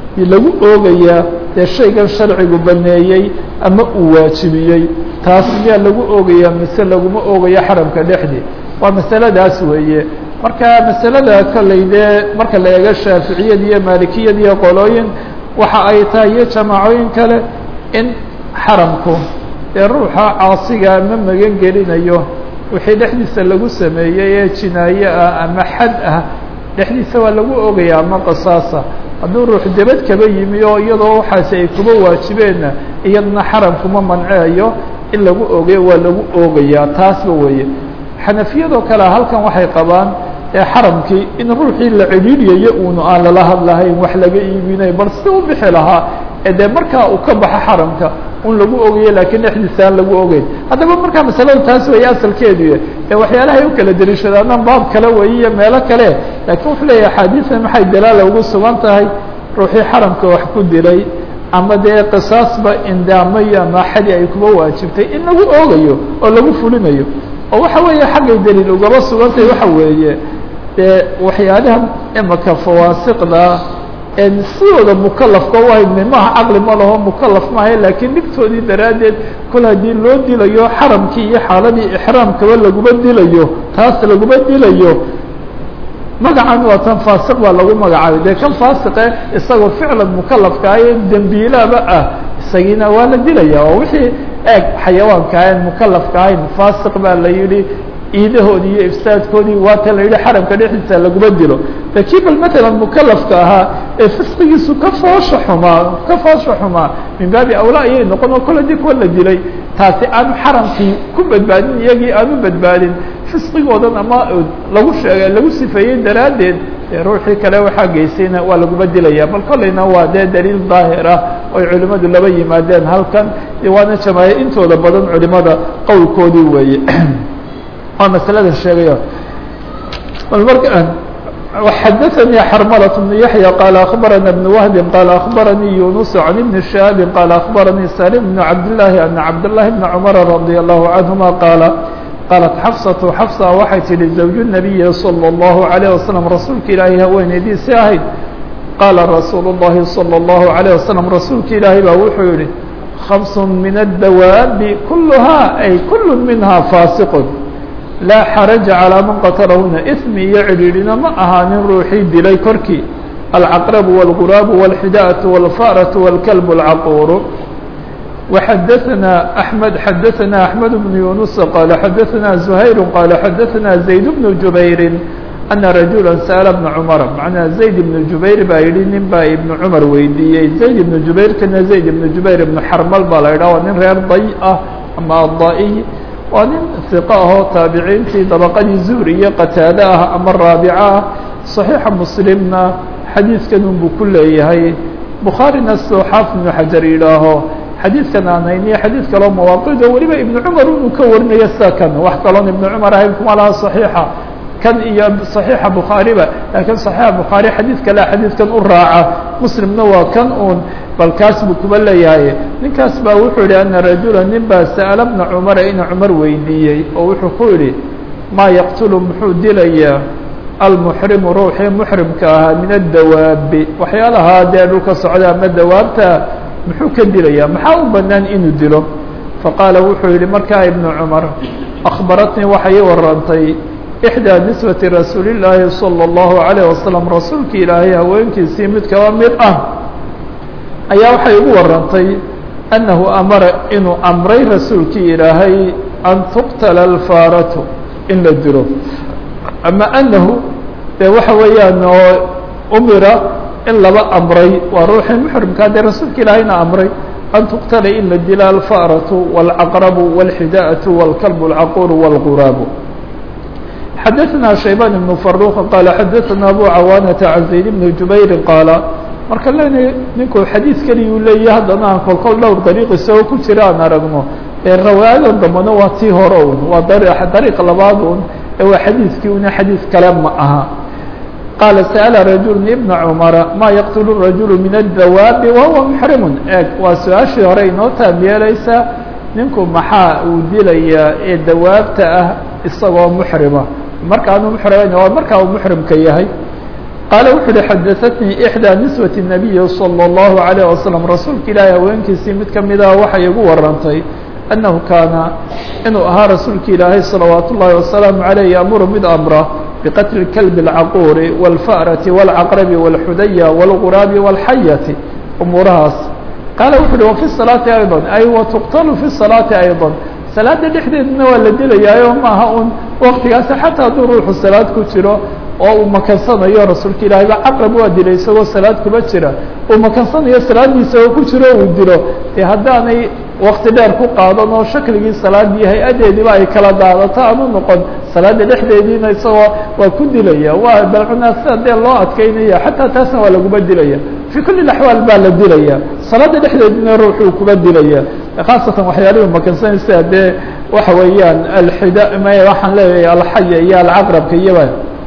lagu oogayaa dee shaygan sharcigu baneeyey ama uu waajibiyey taas miyaa lagu oogayaa mise laguma oogayo xaramka dhexdii waa masaladaas weeye marka masalada kolley dee marka la eego shaaficiyad iyo maalikiyad iyo qolooyin waxa ay tahay iyo jamaacooyin kale in xaramku dee ruuxa caasiga ma magan gelinayo wixii dhexdiisa lagu sameeyey ee jinaaye ah ama xad ah dhexdiisa waa lagu ogaya ama qasaasa hadduu ruux debad kaba yimi oo iyadoo waxaasi ay kuba waajibeenna iyadna xaramkuma manceeyo in lagu ogayo waa lagu oogayaa taasba weeye xanafiyadoo kale halkan waxay qabaan ee xaramkii in ruuxii la cidhiidyayo uunu aan lala hadlahayn wax laga iibinay bal si u bixi lahaa ee dee markaa uu ka baxo xaramka un lagu ogayo laakiin dhexdiisa aan lagu ogeyn haddaba markaa masalada taas weeye asalkeedu ee waxyaalahay u kala dariishadaanaan baab kale weeye iyo meelo kale laakiin wuxuu leeyahay axaadiisan maxay dalaala ugu sugan tahay ruuxii xaramka wax ku dilay ama dee qisaasba indaamayo ama xadi ay kuba waajibtay in lagu oogayo oo lagu fulinayo oo waxa weeye xaggay daliil ugaba sugantahay waxa weeye dee waxyaalaha imaka fawaasiqda en sidooda mukalafka u hayn maaha caqli ma laho mukalaf maaha laakiin dhigtoodii daraaddeed kol haddii loo dilayo xaramkii iyo xaaladii ixraamkaba laguma dilayo taas laguma dilayo magacan waa tan faasiq baa lagu magacaabay dee kan faasiqe isagoo ficlan mukalafka ayo dembiilaaba ah isagiina waa la dilaya oo wixii eeg xayawaanka ahayn mukalafka ahayn faasiq baa la yidhi iidahoodii iyo ifsaadkoodii waa ta la yidhi xaramka dhexdiisa laguma dilo lakiin bal matalan mukalafka ahaa ee fisqigiisu ka foosha xumaa ka foosha xumaa min baabi awlaa ayay noqon oo kole dii kuwa la dilay taasi aanu xaramkii ku badbaadin iyagii aanu badbaadin fisqigoodan ama lagu sheegay lagu sifeeyey daraaddeed dee ruuxii kale waxaa geysayna waa laguma dilaya bal kolleyna waa dee daliil daahir ah oy culimmadu laba yimaadeen halkan waana jamaaye intooda badan culimada qowlkoodii weeye waa masalada sheegayo bal marka xadaثnي xrmلة بن yaحyى qال أخbarana بن وهب qال أخbarnي يuنس عن بن شهاب qال أخbarnي سالم بن cabdاللahi أن cabdاللahi بن cمر رضي الله عنهma qاaل qاaلت xفصة xفصة waxay tihi زوج النبي صلى الله عليه وسلم rasuulka ilaahay haweeneydiisi ahayd qاala رasuuل اللhi صلى الله عليه وسلم rasuulka ilaahay baa wuxuu yihi خمس من الdawاaب كلها أي كل minها فاasiق laa xaraja calىa man qatalahuna ismi iyo cidhiidhina ma ahaanin ruuxii dilay korkii alcaqrabu wاlguraabu wاlxidaأaةu wاlfa'raةu wاlkalb اlcaquuru وxadaثna أحmed xadaثna أحmed بن yuنuس qala xadaثna زuhayr qala xadaثna زayd بن jubayri أna rajula sأla بna cmara macnaa zayd ibn jubayr baa yihi nin baa ibn cumar weydiiyey zayd ibn jubayrkana zayd ibn jubayr ibn xarmal baa la yidhah waa nin reer day ah ama adaa'iy waa nin iqo ahoo taabiciintii dabaqadii zuhri iyo qataade ah ama raabica ah صaxiixa muslimna xadiidkan unbuu ku leeyahay bukhaarina sidoo xaafid ibnu xajar yidhaaho xadiidkan aan hayniyo xadiid kaloo mawaaqido weliba ibnu cumar inuu ka warinayo sida kan wax kaloon ibnu cumar ahayn kuma laha صaxiixa kan iyo صaxiixa bukhaariba laakiin صaxiixa bukhaari xadiid kale xadiidkan u raaca muslimna waa kan uun bal kaas buu kuba leeyahay ninkaas baa wuxuu yihi ana rajula nin baa sa'ala bna cumara ina cumar weydiiyey oo wuxuu ku yidhi maa yaqtulu muxuu dilayaa almuxrimu ruuxii muxrimka ahaa min addawaabi waxyaalahaa dee dhulka socda ama dawaabta muxuu ka dilayaa maxaa u banaan inuu dilo faqaala wuxuu yihi markaa ibnu cumar akhbaratnii waxay ii warantay ixdaa nisbati rasuuli llaahi salى اllahu عalيه wasalam rasuulka ilaahay haweenkiisii mid kaba mid ah ayaa waxay ugu warantay annahu amara inuu amray rasuulkii ilaahay an tuqtala alfaaratu in la dilo ama anahu dee waxa weeyaan oo umira in laba amray waa ruuxii muxrimkaa dee rasuulka ilaahayna amray an tuqtala in la dila alfaaratu wاlcaqrabu wاlxidaأaةu wاlkalb اlcaquur wاlguraabu xadaثna shaybaan ibn faruq qaala xadaثna abu cawaanata can zayd bni jubayri qaala marka lena ninku xadiid keliya uu leeyahy haddana aan kolkol dhowr dariiq isagoo ku jira aan aragno ee rawaayadan dambena waa tii hore un waa dariiq labaad un ee waa xadiidkii una xadiid kale ma aha qaala sa'ala rajulu ibna cumara maa yaqtulu rajulu min addawaabi wahuwa muxrimun eeg waa su-aashii hore inoo taab yeelaysaa ninku maxaa uu dilayaa ee dawaabta ah isagoo muxrima markaanu muxrimayn waa markaa uu muxrimka yahay qaala wuxu uhi xadaثatnii إxdىa niswaة الnabiyi salى الlahu عalيه wasalam rasuulka ilaahi haweenkiisii mid kamida waxay igu warantay annahu kaana inuu ahaa rasuulka ilaahay salawaat ullaahi wasalaamu عaleyh yaamuru mid amra biqatli اkalbi اlcaquuri wاlfa'rati wاlcaqrabi wاlxudaya wاlguraabi wاlxayati umuurahaas qaala wuxu uhi wafi salaati ayضا ay watuqtalu fi salaati ayضا salaada dhexdeedna waa la dilayaayo maaha un waktigaasi xataa hadduu ruuxu salaad ku jiro oo uu makansanayo rasuulka ilaahay ba caqrab waa dilay isagoo salaad kuma jira uu makansanayo salaadiisa oo ku jiro uu dilo dee haddaanay wakti dheer ku qaadan oo shakligii salaadii hay-adeediiba ay kala daadato aanu noqon salaada dhexdeediina isagoo waa ku dilaya waa balcunaa sida dee loo adkeynaya xataa taasna waa laguma dilaya fii kuli axwaal baa la dilaya salaada dhexdeediina ruuxuu kuba dilaya khaasatan waxyaalihii makansanaysa dee waxa weeyaan alxida m waxaan leeyahay alxaya iyo alcaqrabka iyoba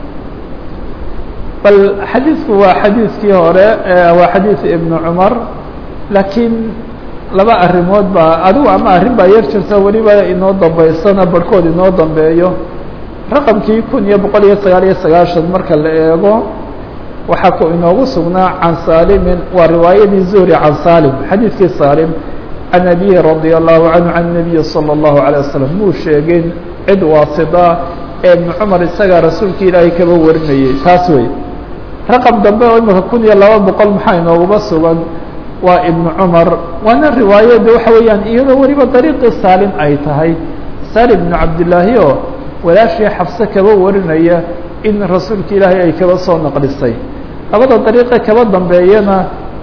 bal xadiidku waa xadiidkii hore waa xadiid ibnu cumar laakiin laba arrimood baa adigu ama arrin baa yar jirta weliba inoo dambeysana barhkood inoo dambeeyo raqamkii kun iyo boqol iyo sagaal iyo sagaashan marka la eego waxaa ku inoogu sugnaa can saalimin waa riwaayadii zuhri can saalim xadiidkii saalim can abihi radia allahu canhu can nabiyi salى اllahu alيه wasalam muu sheegin cid waasida ee ibnu cumar isagaa rasuulka ilaahay kaba warinayay taas wey raqam dambe oo imika kun iyo laba boqol maxaa inooguma sugan waa ibnu cumar waana riwaayada waxa weeyaan iyadoo weliba dariiqii saalim ay tahay salim ibnu cabdillaahi oo walaashii xabse kaba warinaya in rasuulka ilaahay ay kaba soo naqlisay labada dariiqe kaba dambeeyana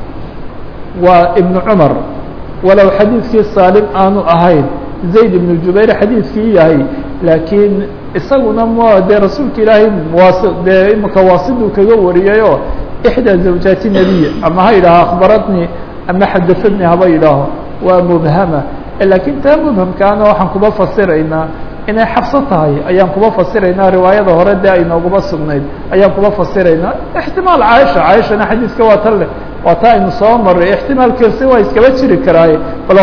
waa ibnu cumar walow xadiidkii saalim aanu ahayn zayd ibnu jubayr xadiidkii yahay laakiin isaguna m dee rasuulka ilaahay waas dee imika waasiduu kaga wariyayoo ixdaa zawjaati nebiy ama ha yidhaaho akhbaratnii ama xadasadnii haba yidhaaho waa mubhama laakiin taa mubhamkaana waxaan kuba fasiraynaa inay xabso tahay ayaan kuba fasiraynaa riwaayada hore dee aynooguma sugnayd ayaan kuba fasiraynaa ixtimaal caaisha caaishana xadiiska waa tan leh waa taa aynu soo maray ixtimaalkiisi waa iskaba jiri karaaye bal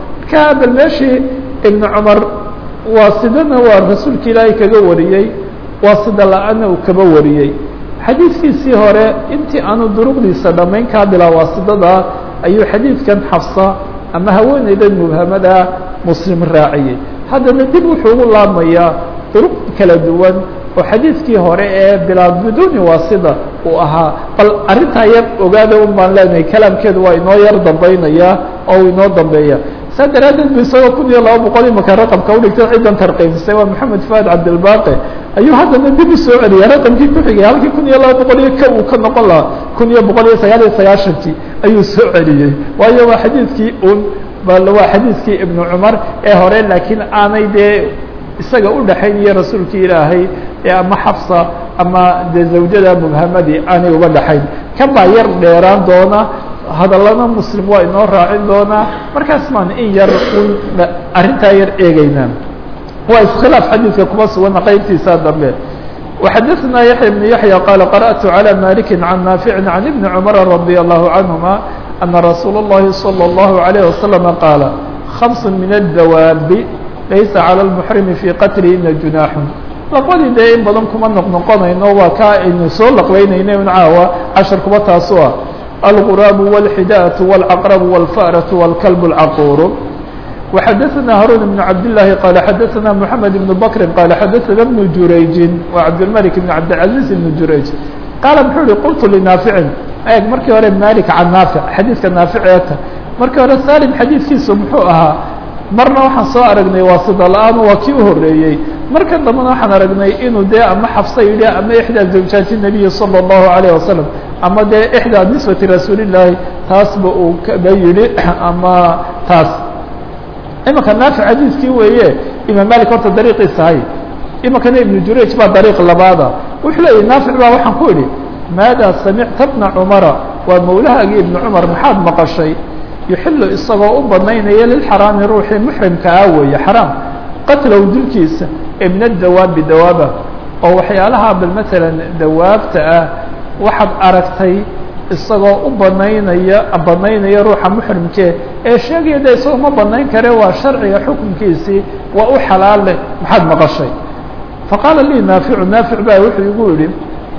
ka bal meeshii ibnu cumar waasidana waa rasuulka ilaahay kaga wariyey waasida la-aana uu kaba wariyey xadiidkiisii hore intii aanu duruqdiisa dhammayn kaa bilaa waasidada ayuu xadiidkan xafsa ama haweeneyda mubhamada muslim raaciyey haddana dib wuxuu ugu laabmayaa duruq kala duwan oo xadiidkii hore ee bilaa biduuni waasida uu ahaa bal arrintaa yar ogaada un baan leenahay kalaamkeedu waa inoo yar dambaynayaa oo uu inoo dambeeya saa daraaddeed bu isagoo kun iyo laba boqol imaka raqamka udhigtay ciddan tarqiimsay waa maxamed fuad cabdilbaqi ayuu haddana dib u soo celiyay raqamkii ku xigay halkii kun iyo laba boqol iyo ka uu ka noqon lahaa kun iyo boqol iyo sagaal iyo sagaashankii ayuu soo celiyey waayo waa xadiidkii un bal waa xadiidkii ibnu cumar ee hore laakiin aanay dee isaga u dhexaynaya rasuulkii ilaahay ee ama xafsa ama dee zawjada mubhamadii aanay uba dhexayn kan baa yar dheeraan doona hadallana muslim waa inoo raacin doonaa markaas maan in yar un arrintaa yar eegeynaa waa iskhilaaf xadiidka kuma sugana qeybtiisa dambe وxadثna yaحyى بن yaحyى qال قرأت على مالك عن نافع عن بن cمر رضي الله عنهما أن رsuuل اللhi صلى الله عليه وسلم قاaل خمس من الدواب laysa عlى المحرم في qتلهna جuناح laqbadii dee in badan kuma noqnoqonayno waa ka aynu soo laqbeynayna un caawa cashar kuba taasu ah الغراب والحdاءة والعقرب والفأرة والكلب العقور وxdثna هاrون بن عبد اللhi قال xdثna محمد بن بكر قال xdثna بن جurayج وعبدالملك بن عبدالعزيز بن جurayج qaaل مxuu hi qلت لناaفع eg markii hore مالك can ناaفع xadيiثka ناaفعeeta markii hore salim xadيiثkiisu muxuu ahaa marna waxaan soo aragnay waasida la-aan waa kii uhoreeyey marka dambena waxaan aragnay inuu dee ama xafsa yidhi ama ixdaa zawjaati النabiyi salى الlahu عalيه wasalam ama dee ixdaa nisbati rasuulillaahi taasba uu kaba yidhi ama taas imanka naafic xadiiskii weeye imaam malik horta dariiqiisa hay imankana ibnu jurayj baa dariiq labaada wuxuu leeyahy naafic baa waxaan ku idhi maada samicta bna cumara waa mawlahaagii ibnu cumar maxaad maqashay yuxilu isagoo u banaynaya lilxaraami ruuxii muxrimka ah weeye xaraam qatlow dilkiisa ee min adawaabi dawaaba oo waxyaalaha bal matalan dawaabta ah waxaad aragtay isagoo u banaynaya banaynaya ruuxa muxrimkee ee sheegaya de isagoo ma banayn kare waa sharciga xukunkiisii waa u xalaal leh maxaad maqashay faqaala lii naaficu naafic baa wuxuu igu yihi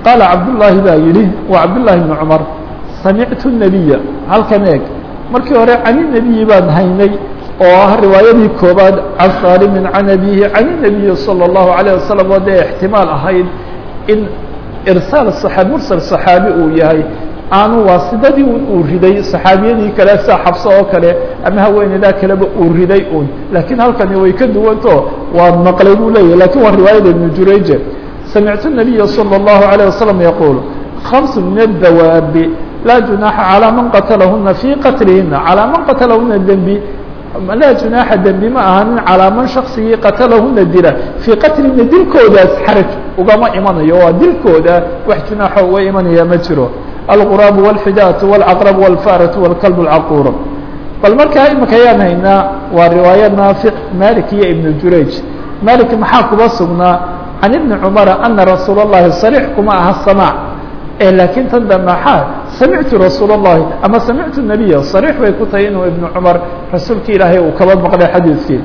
qaala cabdullaahi baa yidhi waa cabdullaahi bni cumar samictu nebiya halkan eeg markii hore cani nebiyi baan haynay oo ah riwaayadii koobaad can saalimin can abihi can inabiyi salى اllahu alayه wasalam oo dee ixtimaal ahayd in irsaal صaxaa mursal صaxaabi uu yahay aanu waasidadii uu riday saxaabiyadii kale sia xabso oo kale ama haweeneydaa kaleba uu riday un laakiin halkani way ka duwanto waa maqlay buu leeyahy lakin waa riwaayada ibnu jurayje samictu الnabiya salى الlahu عalيه wasalam yaquul خمس min الdawaabi laa junaaxa calىa man qatalahuna fii qatlihina calىa man qatalahuna dembi laa junaaxa dembi ma ahanin calىa man shaksigii qatalahuna dila fii qatlihina dilkoodaas xaraj ugama imanayo waa dilkooda wax junaaxo uga imanaya ma jiro alquraabu wاlxidaatu wاlcaqrab wاlfaaratu wاlkalb اlcaquur bal markaa imika ayaan haynaa waa riwaaya naafic malik iyo ibnu jurayj malik maxaa kuba sugnaa can ibni cumara ana rasuul اllahi sarix kuma aha samaac e laakiin tan dambe maxaa samictu rasuul اllahi ama samictu nabiya sarix bay ku tahay inuu ibnu cumar rasuulka ilaahay uu kaba maqlay xadiidkii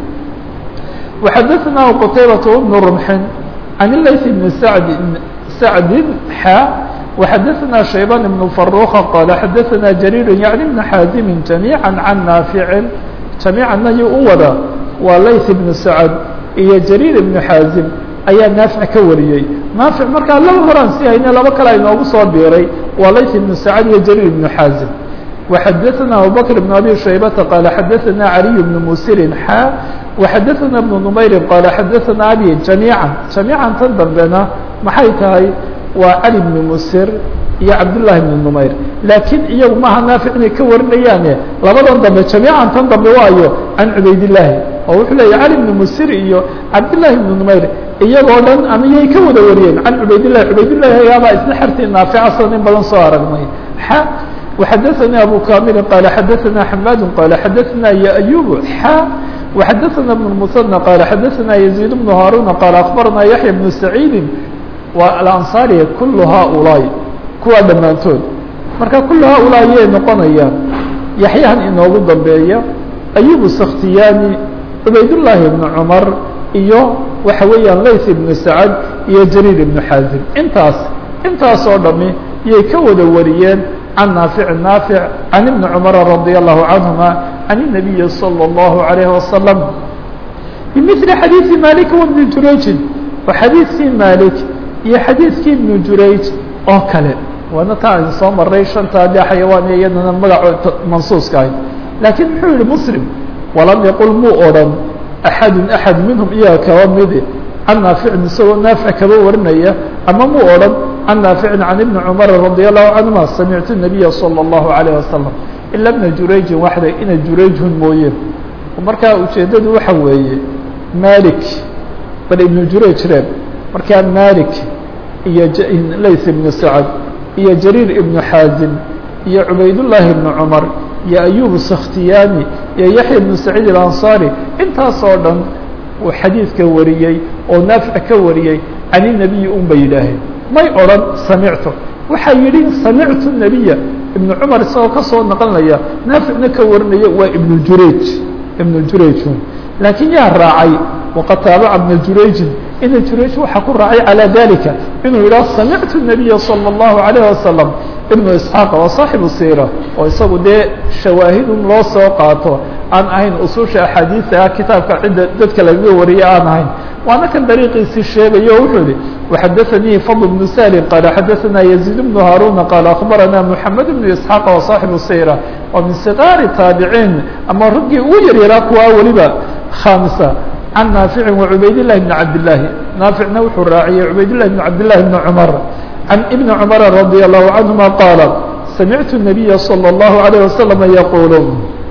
waxadaثnaa qtaybaة bnu rumxin can layث bni sacd sacdin xa وxadaثna شhaybان بن فaروka qال xadaثna جرير يعnي بن xاaزم جaميعا عن ناaفع جaميiعana y u wada waa layث بن سعد iyo جرير بن xاaزم ayaa ناaفع ka wariyey ناaفع markaa laba horaan si hayne laba kale inoogu soo biiray waa layث بن سعد iyo جرير بن xاaزم وxadaثna abوبكر بن أbي شhaybةa qال xadaثna علي بن mسر xا وxadaثna بن نmayr qال xadaثna abي جaميعا جaميعا tan dambena maxay tahay waa cali bni musir iyo cabdullaahi bni numayr laakiin iyagu maaha naafic inay ka warinayaane labadan dambe jamiican tan dambe waayo can cubaydillaahi oo wuxuu leeya cali bni musir iyo cabdullaahi bni numayr iyagoo dhan ama yay ka wada wariyeen can cubaydillahi cubaydillahi ayaabaa isla xertii naafica soo in badan soo aragnay xa وxadaثnي abu kamilin qala xadaثna xamaadu qala xadaثna yaأyub xa وxadaثna بن المثنى qala xadaثna يزيد بن هاruna qala akbarna yaحya بن سacيidi waa alansaariya kullu haaulaa'i kuwaa dhammaantood marka kullu haaulaa'i yay noqonayaan yaxyahan inoogu dambeeya ayubu sakhtiyaani cubaydullaahi ibnu cumar iyo waxa weeyaan layth ibnu sacad iyo jariir ibnu xaazim intaas intaasoo dhami yay ka wada wariyeen can naafici naafic can ibni cumara radia allahu canhuma can الnabiyi salى اllahu عalayhi wasalam bimili xadiidi malik wbni jurayjin wa xadiidkii malik iyo xadiidkii ibnu jurayj oo kale waana taa aynu soo maray shantaa dee xayawaan iyadana magaco mansuuska ahayd laakiin muxuu yihi muslim walam yaqul muu odhan axadu axad minhum iyaga kaba midi can naaficin isagoo naafic kaba warinaya ama muu odhan can naaficin can ibni cumara radi allahu canhuma samictu nabiya salى اllahu alayh wasalam ila bna jurayjin waxda ina jurayjhun mooye markaa ujeeddadu waxa weeye malik bal ibnu jurayj reeb markaa malik iyo layth ibnu sacad iyo jariir ibnu xaazim iyo cubaydullaahi ibnu cumar iyo ayubu sakhtiyaani iyo yaxya ibnu saciid alansaari intaasoo dhan uu xadiidka wariyey oo naafic ka wariyey can inabiyi un bay yidhaaheen may odhan samictu waxaa yidhi samictu nabiya ibnu cumar isagoo ka soo naqlinaya naaficna ka warinaya waa ibnu jurayj ibnu jurayjun laakiin yaa raacay waqad taabaca ibna jurayjin ina jurayj waxaa ku raacay calى dalika inuu yidhaho samictu الnabiya salى الlahu عalayه wasalam ibnu isxaaq waa saaxibu siira oo isagu dee shawaahidun loo soo qaato aan ahayn ususha axaadiisa ah kitaabka cidda dadka lagaga wariye aan ahayn waana kan dariiqiisii sheegayo o wuxuu yihi waxadaثanii fadl bnu salim qaala xadaثana yaziid bnu haaruna qaala akbarana moxamed bnu isxaaq waa saaxibu siira oo min sigaari taabiciin ama raggii ugu yaryaraa kuwaa weliba khamisa can naaficin wacubaydillahi bni cabdillaahi naaficna wuxuu raaciyey cubaydillahi bni cabdillahi bni cumar can ibni cumara radia allahu canhuma qaala samictu nabiya salى اllahu alayh wasalama yaquulu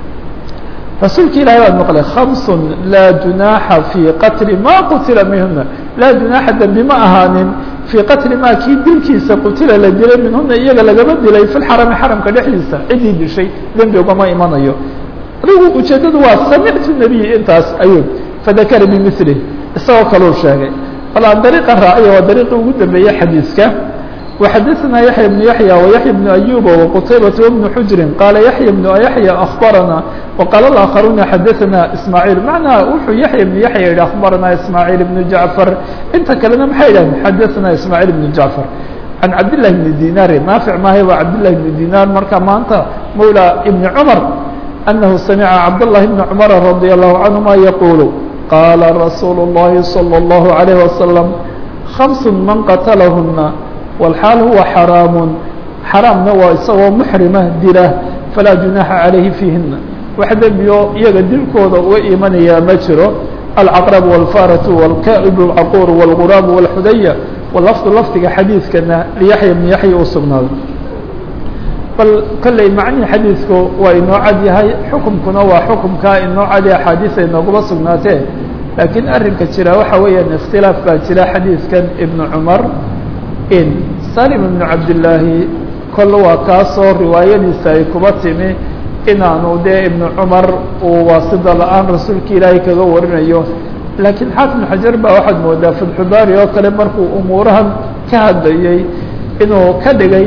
rasuulki ilahi baan maqlay khamsun laa junaaxa fii qatli ma qutila minhuna laa junaaxa dembi ma ahaanin fii qatli ma kii dilkiisa qutila la dilay minhuna iyaga lagama dilay fi lxarami xaramka dhexdiisa ciddii dishay dembi ugama imanayo adigu ujeeddadu waa samictu nabiy intaas ayuu fadakara bimilih isagoo kaluu sheegay bal aan dariiqa raaciya waa dariiqii ugu dambeeyey xadiiska وxadaثna yaحya بن yaحyى وyaحya بن أyuba وqtaybaة وبن xujri qaala yaحya بن yaحyى أخbarana وqaala الآkخaruna xadaثna ismاعيل macnaa wuxuu yaحya بن yaحya yihi أخbarana ismاعيل بن jaعفar inta kalena maxay yidhahdeen xadaثna ismاعيل بن jaعفar can cabdillahi bni dinaari naafic maahay waa cabdillahi bni dinaar marka maanta mawla ibni cumar anahu samica cabdاllahi bni cumara radia allahu canhuma yaquulu qaala rasuulu اllahi salى اllahu عalayh wasalam خمس man qatlahuna wاlxaal huwa xaraamu xaraamna waa isagoo muxrima dila falaa junaaxa calayhi fiihina wax dembiyo iyaga dilkooda uga imanayaa ma jiro alcaqrab wاlfaratu wاlka'ib اlcaquur wاlguraab wاlxudaya walafdu lafdiga xadiidkana liyaxya bni yaxya u sugnaaday bal kolley macnihii xadiidku waa inoo cad yahay xukumkuna waa xukumkaa inoo cadi axaadiis ay nooguma sugnaatee laakiin arrinka jira waxa weeyaan ikhtilaaf baa jira xadiidkan ibnu cumar in salim ibnu cabdillaahi kol waa kaasoo riwaayadiisa ay kuba timi inaanu dee ibnu cumar uu waasida la-aan rasuulka ilaahay kaga warinayo laakiin xaafid xajar baa waxaad moodaa fatxubaari oo kale markuu umuurahan ka hadlayey inuu ka dhigay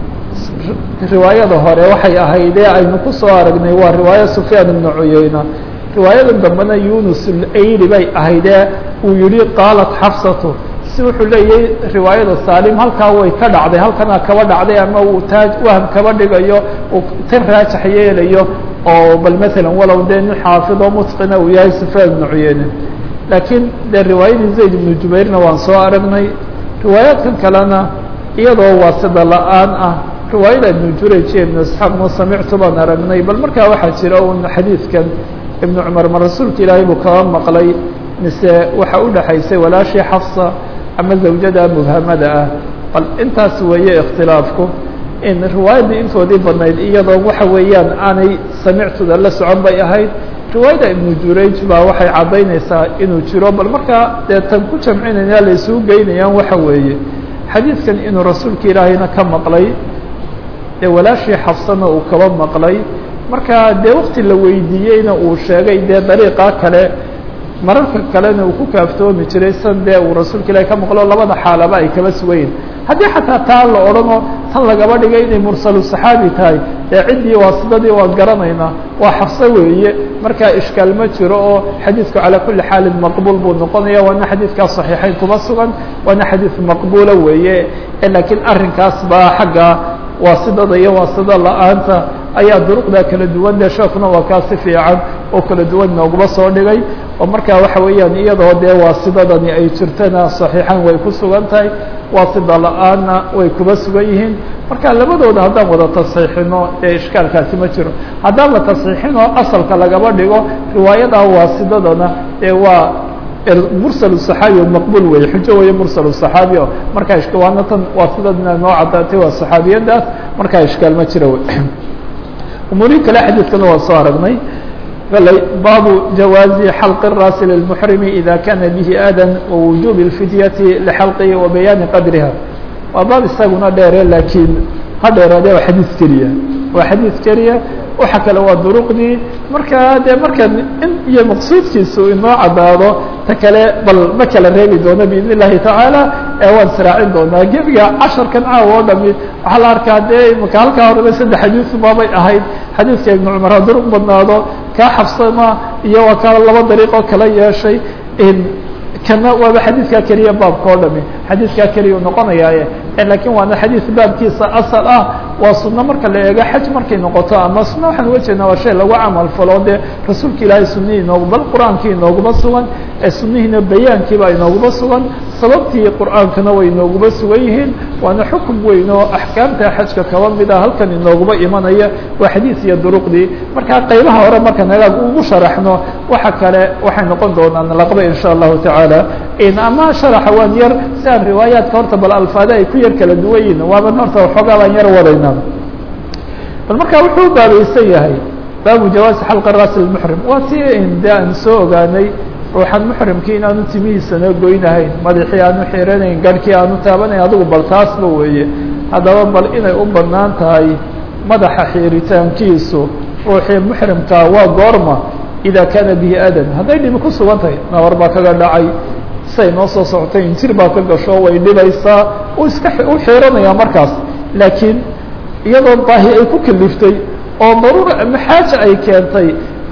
riwaayada hore waxay ahaydee aynu ku soo aragnay waa riwaaya sufyaan ibnu cuyeyna riwaayada dambena yunus alayli bay ahaydee uu yihi qaalat xafsatu si wuxuu leeyahay riwaayada saalim halkaa way ka dhacday halkanaa kaba dhacday ama uu taaj waham kaba dhigayo uu tan raajax yeelayo oo bal masalan walow dee nin xaafid oo mutqina uu yahay sufyaan ibnu cuyeyne laakiin dee riwaayadii zayd ibnu jubayrna waan soo aragnay riwaayaadkan kalena iyadoo waasida la-aan ah riwaayada ibnu jurayj iyo ibnu isxaaq ma samictu baan aragnay bal markaa waxaa jira un xadiidkan ibnu cumar ma rasuulka ilaahay buu kaba maqlay mise waxa u dhexaysay walaashii xafsa ama zawjada mubhamada ah bal intaas weeye ikhtilaafku in riwaayadii intoodii badnayd iyadoo waxa weeyaan aanay samictuda la socon bay ahayd riwaayada ibnu jurayj baa waxay caddaynaysaa inuu jiro bal markaa dee tan ku jamcinaya la isugu geynayaan waxa weeye xadiidkan inuu rasuulka ilaahayna ka maqlay dee walaashii xafsana uu kaba maqlay marka dee wakti la weydiiyeyna uu sheegay dee dariiqa kale mararka kalena uu ku kaaftoomi jiray san dee uu rasuulka ilahi ka maqlo labada xaalaba ay kaba sugayin haddii xataa taa la odhanoo tan lagaba dhigay inay mursalu saxaabi tahay dee ciddii waasidadii waan garanaynaa waa xafso weeye markaa ishkaal ma jiro oo xadiidku calaa kulli xaalin maqbuul buu noqonaya waana xadiidkaa saxiixayn kuma sugan waana xadiid maqbuula weeye laakiin arrinkaas baa xagga waasidada iyo waasida la-aanta ayaa duruqda kala duwan dee sheekuna waa kaa si fiican oo kala duwan nooguma soo dhigay oo markaa waxa weeyaan iyadoo dee waasidadani ay jirtana saxiixan way ku sugan tahay waasida la-aanna way kuba sugan yihiin marka labadooda haddaan wada tasxiixino dee ishkaalkaasi ma jiro haddaan la tasxiixinoo asalka lagaba dhigo riwaayada waasidadana dee waa mursal صaxaabi maqbul wey xujo weeye mursal صaxaabi o markaa waana tan waasidadna noo caddaatay waa صaxaabiyadaas markaa ishkaal ma jira umuurihi kale xadiidkana waa soo aragnay baabu jawaazi xalqi الraasi lilmuxrimi ida kana bihi adan wawujubi اlfidyati lxalqihi wa bayaani qadriha waa baab isaguna dheere laakiin ha dheeraade waa xadiid keliya waa xadiid keliya waxa kale waa duruqdii markaa dee marka in iyo maqsuudkiisu inoo caddaado ta kale bal ma kala reebi doono biidn الlahi tacaala ee waan sraacin doonaa gebiga casharkan caawa oo dhami waxaa la arkaa dee imaka halkaa horeba saddex xadiisu baabay ahayd xadiidka ibnu cumar ha duruq badnaado kaa xabsama iyo waa kaa laba dariiqoo kala yeeshay kana waaba xadiidkaa keliya baabka oo dhami xadiidkaa keliya u noqonayaaye lakiin waana xadiid baabkiisa asal ah waa suno marka la eego xaj markay noqoto ama suno waxaan uga jeednaa waa shay lagu camal falo dee rasuulka ilaahay sunihii inoogu bal qur-aankii inooguma sugan ee sunihiina bayaankiiba inooguma sugan sababtii qur-aankana way inooguma sugan yihiin waana xukum weyn oo axkaamta xajka kaba mid ah halkan inooguma imanaya waa xadiid iyo duruqdii markaa qaybaha hore marka nagaag ugu sharaxno waxa kale waxay noqon doonaan laqba insha allahu tacaala ama sharaxa waan yar si aan riwaayaadka horta bal alfaada ay ku yar kala duwan yihin waaban horta waxoogaa baan yar wadayna bal markaa wuxuu baabaysan yahay baabu jawaasi xalqa raasi lmuxrim waa si de aan soo ogaanay ruuxan muxrimkii inaanu timihiisana goynahayn madaxii aanu xiranayn garhkii aanu taabanayn adigu bal taasba weeye haddaba bal inay u banaan tahay madaxa xiiritaankiisu ruuxii muxrimkaa waa goorma ida kaana bihi adan hadday dhibi ku sugan tahay nabar baa kaga dhacay siay noo soo socotay injir baa ka gasho way dhibaysaa u iska u xiiranaya markaas laakiin iyadoo baahi ay ku kaliftay oo daruura ama xaaja ay keentay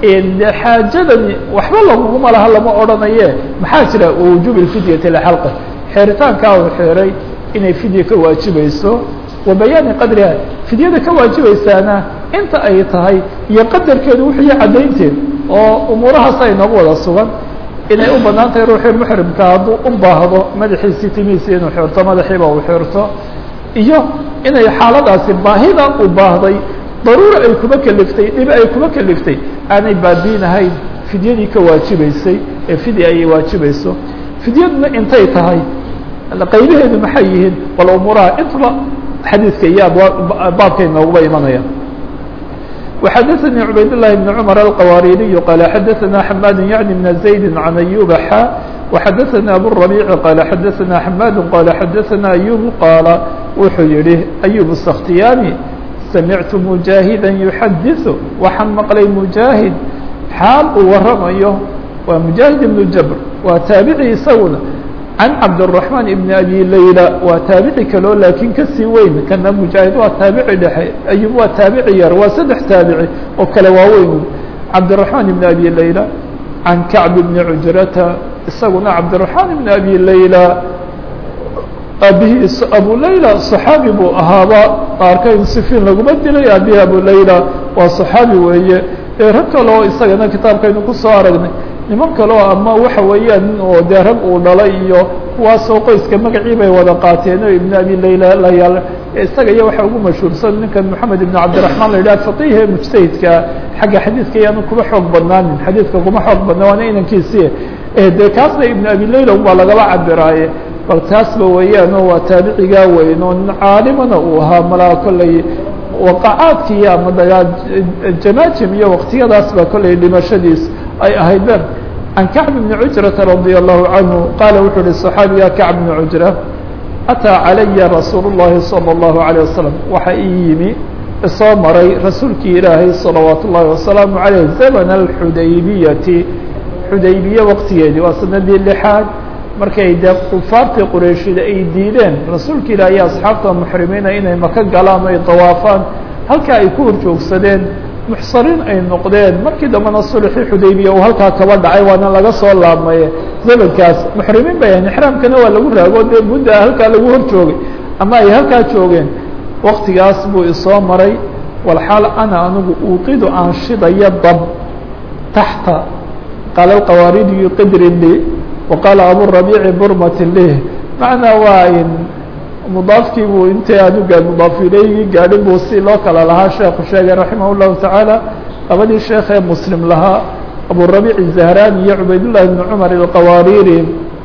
xaajadani waxba laguguma laha lama odhanaye maxaa jira wujuub اfidyati lxalqa xeeritaankaa uu xeeray inay fidya ka waajibayso wa bayaani qadriha fidyada ka waajibaysaana inta ay tahay iyo qadarkeedu wixii caddaynteed oo umuurahaas ay noogu wada sugan inay u banaan tahay ruuxii muxrimka hadduu u baahdo madaxiisii timihiisi inuu xirto madaxiiba uu xirto iyo inay xaaladaasi baahida u baahday daruura ay kuma keliftay dhib ay kuma keliftay aanay baabiinahayn fidyadii ka waajibaysay ee fidya ayay waajibayso fidyaduna intay tahay qaybaheedu maxay yihiin bal umuuraha intaba xadiidka iyo baabkay nooguba imanaya وxdثnي عbayd اللh بن cمر الqwاrيري qال xdثna حmاd yعnي بن زaيد عن أيوب xا وxdثna أbو الربيع qال xdثna حmاd qال xdثna أيوب qاaل wuxuu yihi أيوب السkhtiyاني سمعت مجاهدا يحdث waxaan mqlay مجاهد xaal uu waramayo waa مجاهد بن jبر waa taaبعي isaguna عن cabdالرحمن بن أbي laylى waa taabici kaloo laakiin kasii weyn kana mujaahid waa taabici dhexe ayub waa taabici yar waa saddex taabici oo kale waaweyn cabdالرحمن بن أbي laylى عan كacب بن cujrata isaguna cabdالرحمن بن أbي laylى aabihii abu layla صaxaabi buu ahaaba qaarkayn sifiin laguma dilay aabihii abu layla waa صaxaabi weeye ee rag kale oo isagana kitaabkaynu kusoo aragnay niman kaleo ama waxa weeyaan oo dee rag uu dhalay iyo kuwaasoo qoyska magacii bay wada qaateen o ibn abi layla layaal isaga iyo waxa ugu mashhuursan ninkan moxamed ibn cabdiraحman la yidhah faqihe mujtahidka xagga xadiidka yaanu kuma xoog badnaanin xadiidka kuma xoog badna waana inankiisi dee kaasna ibn abi layla baa lagaba cabiraaye bal taasba weeyaano waa taabicigaa weyn oo nin caalimana uu ahaa malaa kolley waqacaadkii ama dagaa jamaajim iyo waktiyadaas baa kolley dhimashadiis ay ahayd ben can kacb bni cujrata radi allahu canhu qaala wuxuu uhi صaxaabiga kacb bni cujra ataa calaya rasuul اllahi salى اllahu عalيه wasalam waxa ii yimi isoo maray rasuulkii ilaahay salawaat ullahi wasalaamu عaleyh zamn اxudaybiyati xudaybiye waqtigeedii waa sanadii lixaad markay dee kufaartii qurayshida ay diideen rasuulka ilaah iyo asxaabta muxrimiina inay maka galaan o ay dawaafaan halkaa ay ku horjoogsadeen muxsariin ay noqdeen markii dambena sulxii xudaybiya uu halkaa kaba dhacay waana laga soo laabmaye zamankaas muxrimiin bay ahayn ixraamkana waa lagu raago dee mudda halkaa lagu hor joogay ama ay halkaa joogeen waktigaas buu isoo maray walxaal ana anigu uuqidu aan shidaya dab taxta qaala alqawaaridiyu qidrin li وqاaل aburaبيع burmati lih macnaa waa in mudaafkii buu intay anuga mudaaf ilaygi gaadhin buu si loo kala lahaa sheekhu sheegay raximah الlahu taعaalى labadii sheekh ee muslim lahaa aburaبيع الزahrani iyo cubaydاللahi بن cmar الqawaariri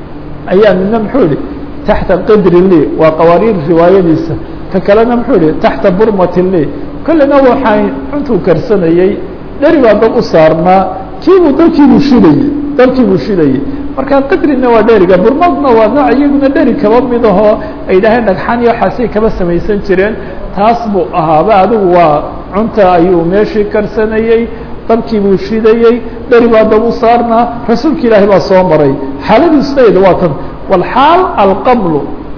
ayaa midna muxuu yihi taxta qidri li waa qawaariir riwaayadiisa ka kalena muxuu yihi taxta burmati li kollina waxay cuntuu karsanayey dheri baa dab u saarnaa kiibuu dalkiibuu shidayey dalkiibuu shidayey marka qidrina waa dheriga burmadna waa nooc iyaguna dheri kaba mid ahoo ay dhaheen dhagxaan iyo waxaasay kaba samaysan jireen taas buu ahaaba adigu waa cunta ayuu meeshii karsanayey dabkii buu shidayey dheri baa dab u saarnaa rasuulka ilaahi baa soo maray xaaladiisayda waa tan walxaal alqamlu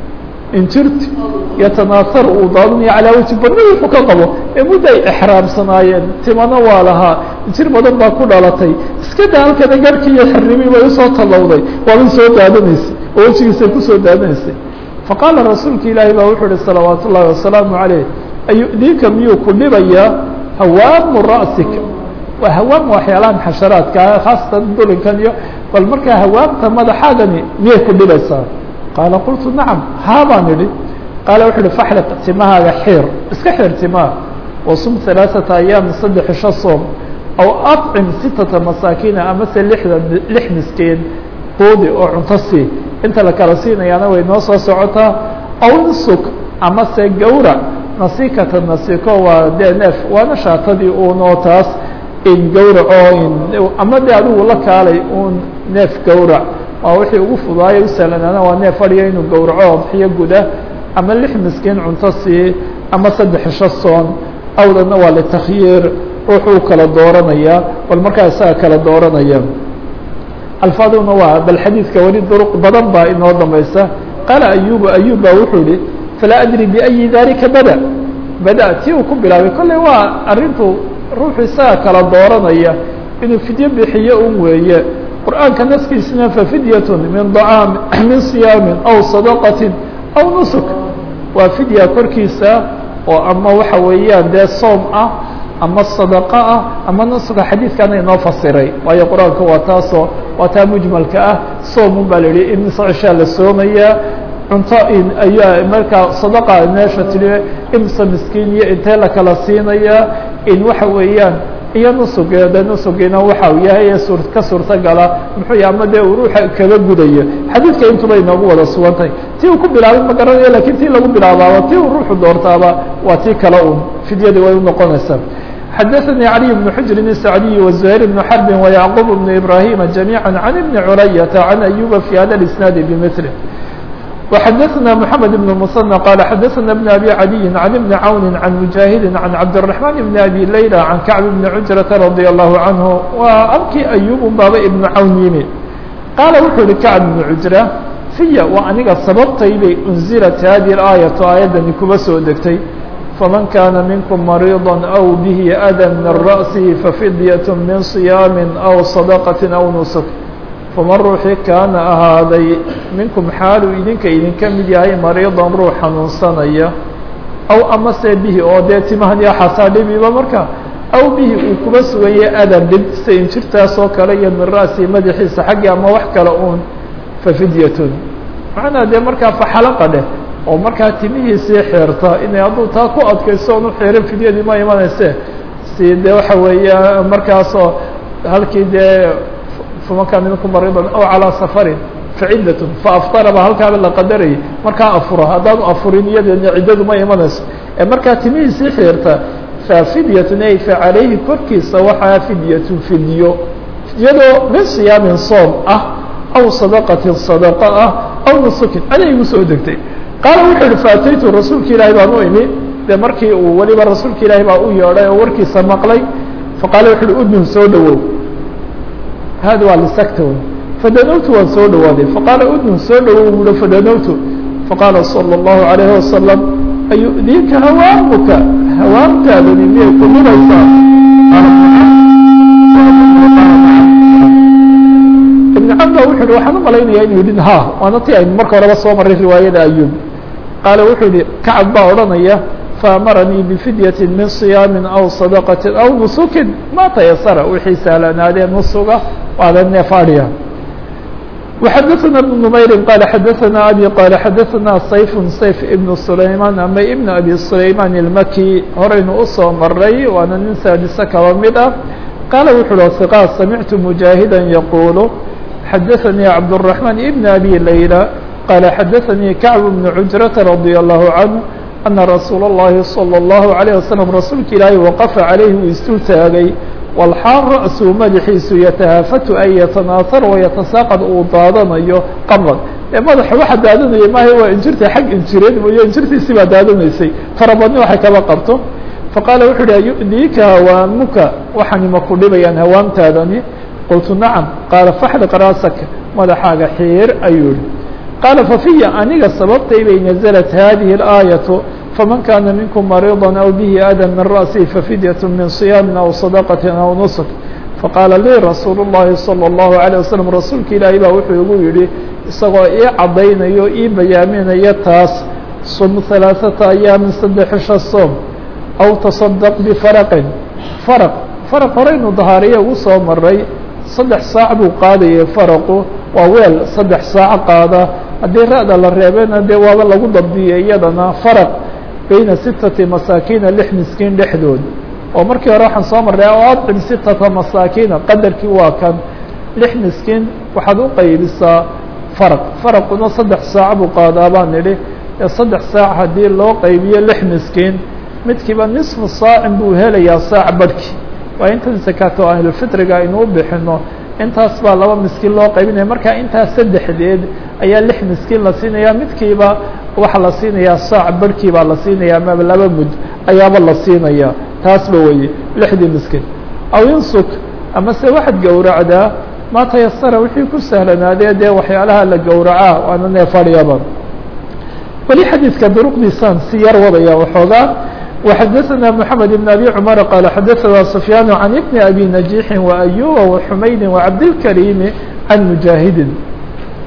injirti yatanaasaru uu daadinayo calaa wajhi barni wuxuu ka qabo ee mudda ay exraamsanaayeen timano waa lahaa injir badan baa ku dhalatay iska daa halkana garhkii iyo xirnimii bay usoo tallowday waabay soo daadanaysay oo wejigiisay kusoo daadanaysay faqaala rasuulka ilaahi baa wuxuu uhi salawaat ullaahi wasalaamu calayh ayu'diika miyuu ku dhibayaa hawaamu ra'sika waa hawaam waxyaalahan xasharaadka khaasatan dulinkan iyo bal markaa hawaamta madaxaagani miyay ku dhibaysaa qaala qultu nacam haa baan idhi qaala wuxu uhi faxliq timahaaga xiir iska xiir timaha wasum halaaثata ayaam saddex isho soom aw acim sitata masaakiina amase lixda lix miskiin quudi oo cunto sii inta la kala siinayaana way noo soo socotaa aw insuk amase gawrac nasikata nasiko waa dee neef waana shaatadii uunoo taas in gawraco ama de adigu la kaalay uun neef gawrac waa wixii ugu fudaayo u sahlanaana waa neef fadhiya inuu gawraco bixiyo guda ama lix miskiin cunto sii ama saddex isho soon awdana waa litakhyiir ruuxuu kala dooranayaa bal markaa isaga kala dooranaya alfaaduna waa bal xadiidka weli duruq badan baa inoo dambaysa qaala ayubu ayub baa wuxuu yihi falaa adri biayi dalika bada bada tii uu ku bilaabay kolley waa arrintu ruuxu isaga kala dooranaya inuu fidyo bixiyo un weeye qur'aanka naskiisina fafidyatun min dacaami min siyaamin aw sadaqatin aw nusuk waa fidya korkiisa oo ama waxa weeyaan dee soom ah ama sadaqo ah ama nusuka xadiidkana inoo fasiray waayo qur-aanka waa taasoo waa taa mujmalka ah soomun baa la yihi in socoshaa la soomayaa cunto in ayaa markaa sadaqa meesha tiri imsa miskiin iyo intee la kala siinayaa in waxa weeyaan iyo nusugeeda nusugiina waxa uu yahay ee suur ka suurtagala muxuu yahay ama dee uu ruuxa kaga gudayo xadiidka intuba inoogu wada sugantahay tii uu ku bilaabay ma garanayo lakin tii lagu bilaabaaba tii uu ruuxu doortaaba waa tii kale un fidyadii way unoqonaysaa xadaثnي علي بن حجر السعدي وزهير بن حرب ويعقوب بن إبراهيم جميعا عن ابن عرية عن أيوب في هذا الإسناad بمثله وحدثنا محمد بن المصنى قال حدثنا بن أبي عدي عن ابن عون عن مجاهد عن عبد الرحمن بن أبي ليلى عن كعب بن عجرة رضي الله عنه وأبكي أيوب baba ابن عون yimi قال wuxuu hi كعب بن عجرة فya waa aniga sababtay bay أنزلت هذه الآية aيadani kuba soo degtay فمن كان منكم مريضا أو به أdى من رأسه ففدية من صيام أو صدقة أو نسك فمن ruuxii kaana ahaaday minkum xaaluu idinka idinka mid yahay mariidan ruux xanuunsanaya aw amase bihi oo dee timahan iyo xasaa dhibiba marka aw bihi uu kuba suganya adan dhib sida injirtaas oo kale iyo min ra'sihi madaxiisa xaggii ama wax kale uun fafidyatun macnaa dee markaa faxalaqa dheh oo markaa timihiisii xeerta inay hadduu taa ku adkayso oonu xeerin fidyadii ma imanayse si dee waxa weeya markaasoo halkii dee faman kaana minkum mariidan aw calىa safarin faciddatun faaftaraba halkaaba la qadarayay markaa afuro haddaanu afurin iyadeedna ciddadu ma imanayso ee markaa timihiisii xeerta fafidyatun ay fa calayhi korkiisa waxaa fidyatun fidyo fidyadoo min siyaamin soom ah aw sadaqatin sadaqa ah aw nusukin aday igu soo degtay qaala wuxuu yihi faataytu rasuulka ilaahi baan u imi dee markii uu weliba rasuulka ilaahi baa u yeedhay oo warkiisa maqlay faqaala wuxu uhi udnun soo dhowow hada waa lisagtown fadanowtu waan soo dhowaaday faqaala udnun soo dhowow buuhi fadanowtu faqaala salى الlahu عalayhi wasalam ayu'diika hawaamuka hawaamtaadani miyay ku dhuraysaa ibn camba wuxu uhi waxaan u malaynaya inuu yidhi ha waana ti aynu marka horeba soo maray riwaayada ayub qaala wuxuu yihi kacab baa odhanaya faamaranii bifidyatin min صiyaami aw sadaqati aw nusukin ma tayasara wixii sahlanaadee nusuga waada neef adhiya وxadثna بن نmayri qال xadثna abي qال xadثna sayf sayf ibn sulayman ama ibn abi sulayman الmaki horaynu usoo maray waana nin saadise kaba mid ah qaala wuxu uhi ثiqا samictu mujaahida yaqulu xadaثnii cabdالرaحman ibn abi layla qala xadaثnii kacb bn cujrata radي الlahu canه ana rasuula الlahi salى الlahu عalيه waslم rasuulka ilaahi waqafa calayhi uu istul taagay walxaal ra'suu madaxiisu yatahaafatu ay yatanaatar wayatasaaqad uu daadanayo qablan ee madaxa waxa daadanaya maaha waa injirta xag injireed mooye injirtiisi baa daadanaysay farabadni waxay kaba qabto faqaala wuxu uhi ayu'diika hawaamuka waxani ma ku dhibayaan hawaamtaadani qultu nacam qaala faxliq raasaka madaxaaga xiir ayuu yihi qaala fafiya aniga sababtay bay naزlat hadihi اlaayaةu faman kana minkum mariiضa aw bihi ada min ra'sihi fafidyaة min صiyaami aw sadaqati aw nusk faqaala lii rasuul الlahi salى الlahu عalيه waslm rasuulka ilaahi baa wuxuu igu yihi isagoo ii caddaynayo ii bayaaminaya taas sum ثalaaثata ayaamin saddexisha soom aw taصadq bifaraqin farq farq horeynu dahaariye ugu soo maray saddex saac buu qaadayay faraqu waa weel saddex saac qaada haddii ra'da la reebena dee waaba lagu dabdiyay iyadana faraq bayna sitati masaakiina lix miskiin dhexdood oo markii hore waxaan soo marray oo adcim sitata masaakiina qadarkii waa kan lix miskiin waxaad u qaybisaa faraq faraquna saddex saac buu qaadaa baan nidhi ee saddex saac haddii loo qaybiyo lix miskiin midkiiba nisfu saacin buu helayaa saac barhki waa intan sakaato ahlulfitriga aynu u bixino intaas baa laba miskiin loo qaybinaya marka intaas saddexdeed ayaa lix miskiin la siinaya midkiiba waxaa la siinayaa saac barhkii baa la siinaya ama laba mud ayaaba la siinaya taasba weye lixdii miskiin aw insuk ama se waxaad gowracdaa ma tayasara wixii ku sahlanaadee dee waxyaalaha la gowracaa waana neefadhyaba weli xadiidka duruqdiisaan si yar wadaya waxoogaa وxadثna محamed بن أbي cمر qال xadثna سفyاn عن بن أbي نجيح وأyuba وحmaydi وعabdالكريم عن مجاهidi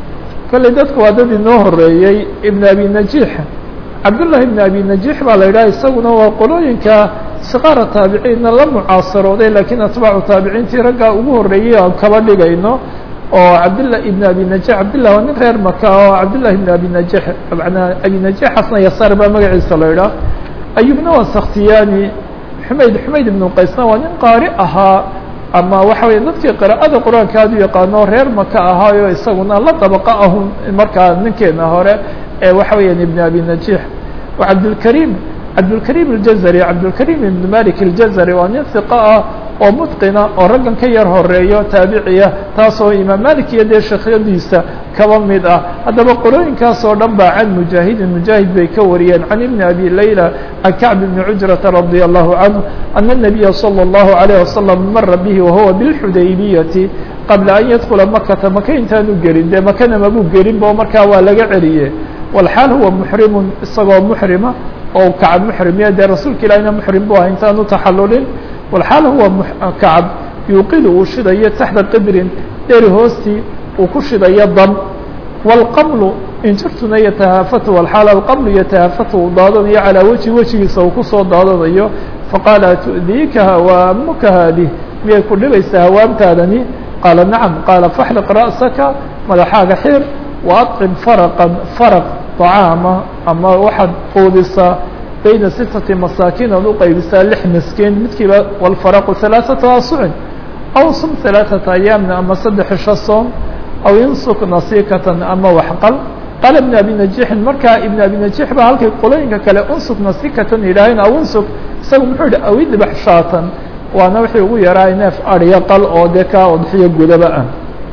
kolley dadku waa dad inoo horeeyey ibn abi najiix cabdullahi ibn abi najiix baa la yidhaha isaguna waa qolooyinka siqaara taabiciinna la mucaasarooday lakiin atbaacu taabiciintii raggaa ugu horreeyey aan kaba dhigayno oo cabdillah ibn abi najiix cabdillah waa nin reer maka oo cabdillahi ibn abi najiix manaa abi najiix xasna yasaar baa magaciisa la yidhaah ayubna waa sakhtiyani xumayd xumayd ibnu qaysna waa nin qaari ahaa ama waxa weya dadkii qira'ada qur-aanka aad u yaqaano reer maka ahaayo isaguna la dabaqa ahun markaa ninkeena hore ee waxa weeyaan ibn abi najiix wa cabdilkariim cabdilkariim aljazari cabdilkariim ibn malik aljazari waa nin hiqa ah oo mutqina oo raggan ka yar horeeyo taabiciya taasoo imaam malik iyo dee sheekhyadiisa kaba mid ah haddaba qolooyinkaas oo dhan baa can mujaahidin mujaahid bay ka wariyeen can ibni abi layla can kacb ibni cujrata radia allahu canhu ana الnabiya salى اllahu عalayه wasalam mara bihi wahuwa bilxudaybiyati qabla an yadkula makata maka intaanu gelin dee makana mabuu gelin bo markaa waa laga celiye walxaal huwa muxrimun isagoo muxrima oo kacab muxrimiya dee rasuulka ilahina muxrim bu ah intaanu taxalulin walxaal huwa kacab yuuqidu uu shidayo taxta qidrin dheri hoostii uu ku shidayo dam wاlqamlu injirtuna yatahaafatu walxaal alqamlu yatahaafatu uu daadanayo calaa weji wejigiisa uu kusoo daadanayo faqaala tu'diika hawaamuka haadih miyay ku dhibaysaa hawaamtaadani qaala nacam qaala faxliq ra'saka madaxaaga xir waacim faraqan faraq طacaama ama waxaad quudisaa bayna sitati masaakiin aad uqaybisaa lix miskiin midkiiba walfaraqu halaaثata asucin aw sum halaaثata ayaamna ama saddex isho soom aw insuk nasikatan ama waxqal qaala ibn abi najiixin markaa ibn abi najiix baa halkay qolooyinka kale unsuk nasikatan yidhaaheen aw insuk isagu muxuu yihi aw idbax shaatan waana wixii ugu yaraa neef adhyo qal oo dee kaa odxiyo gudaba ah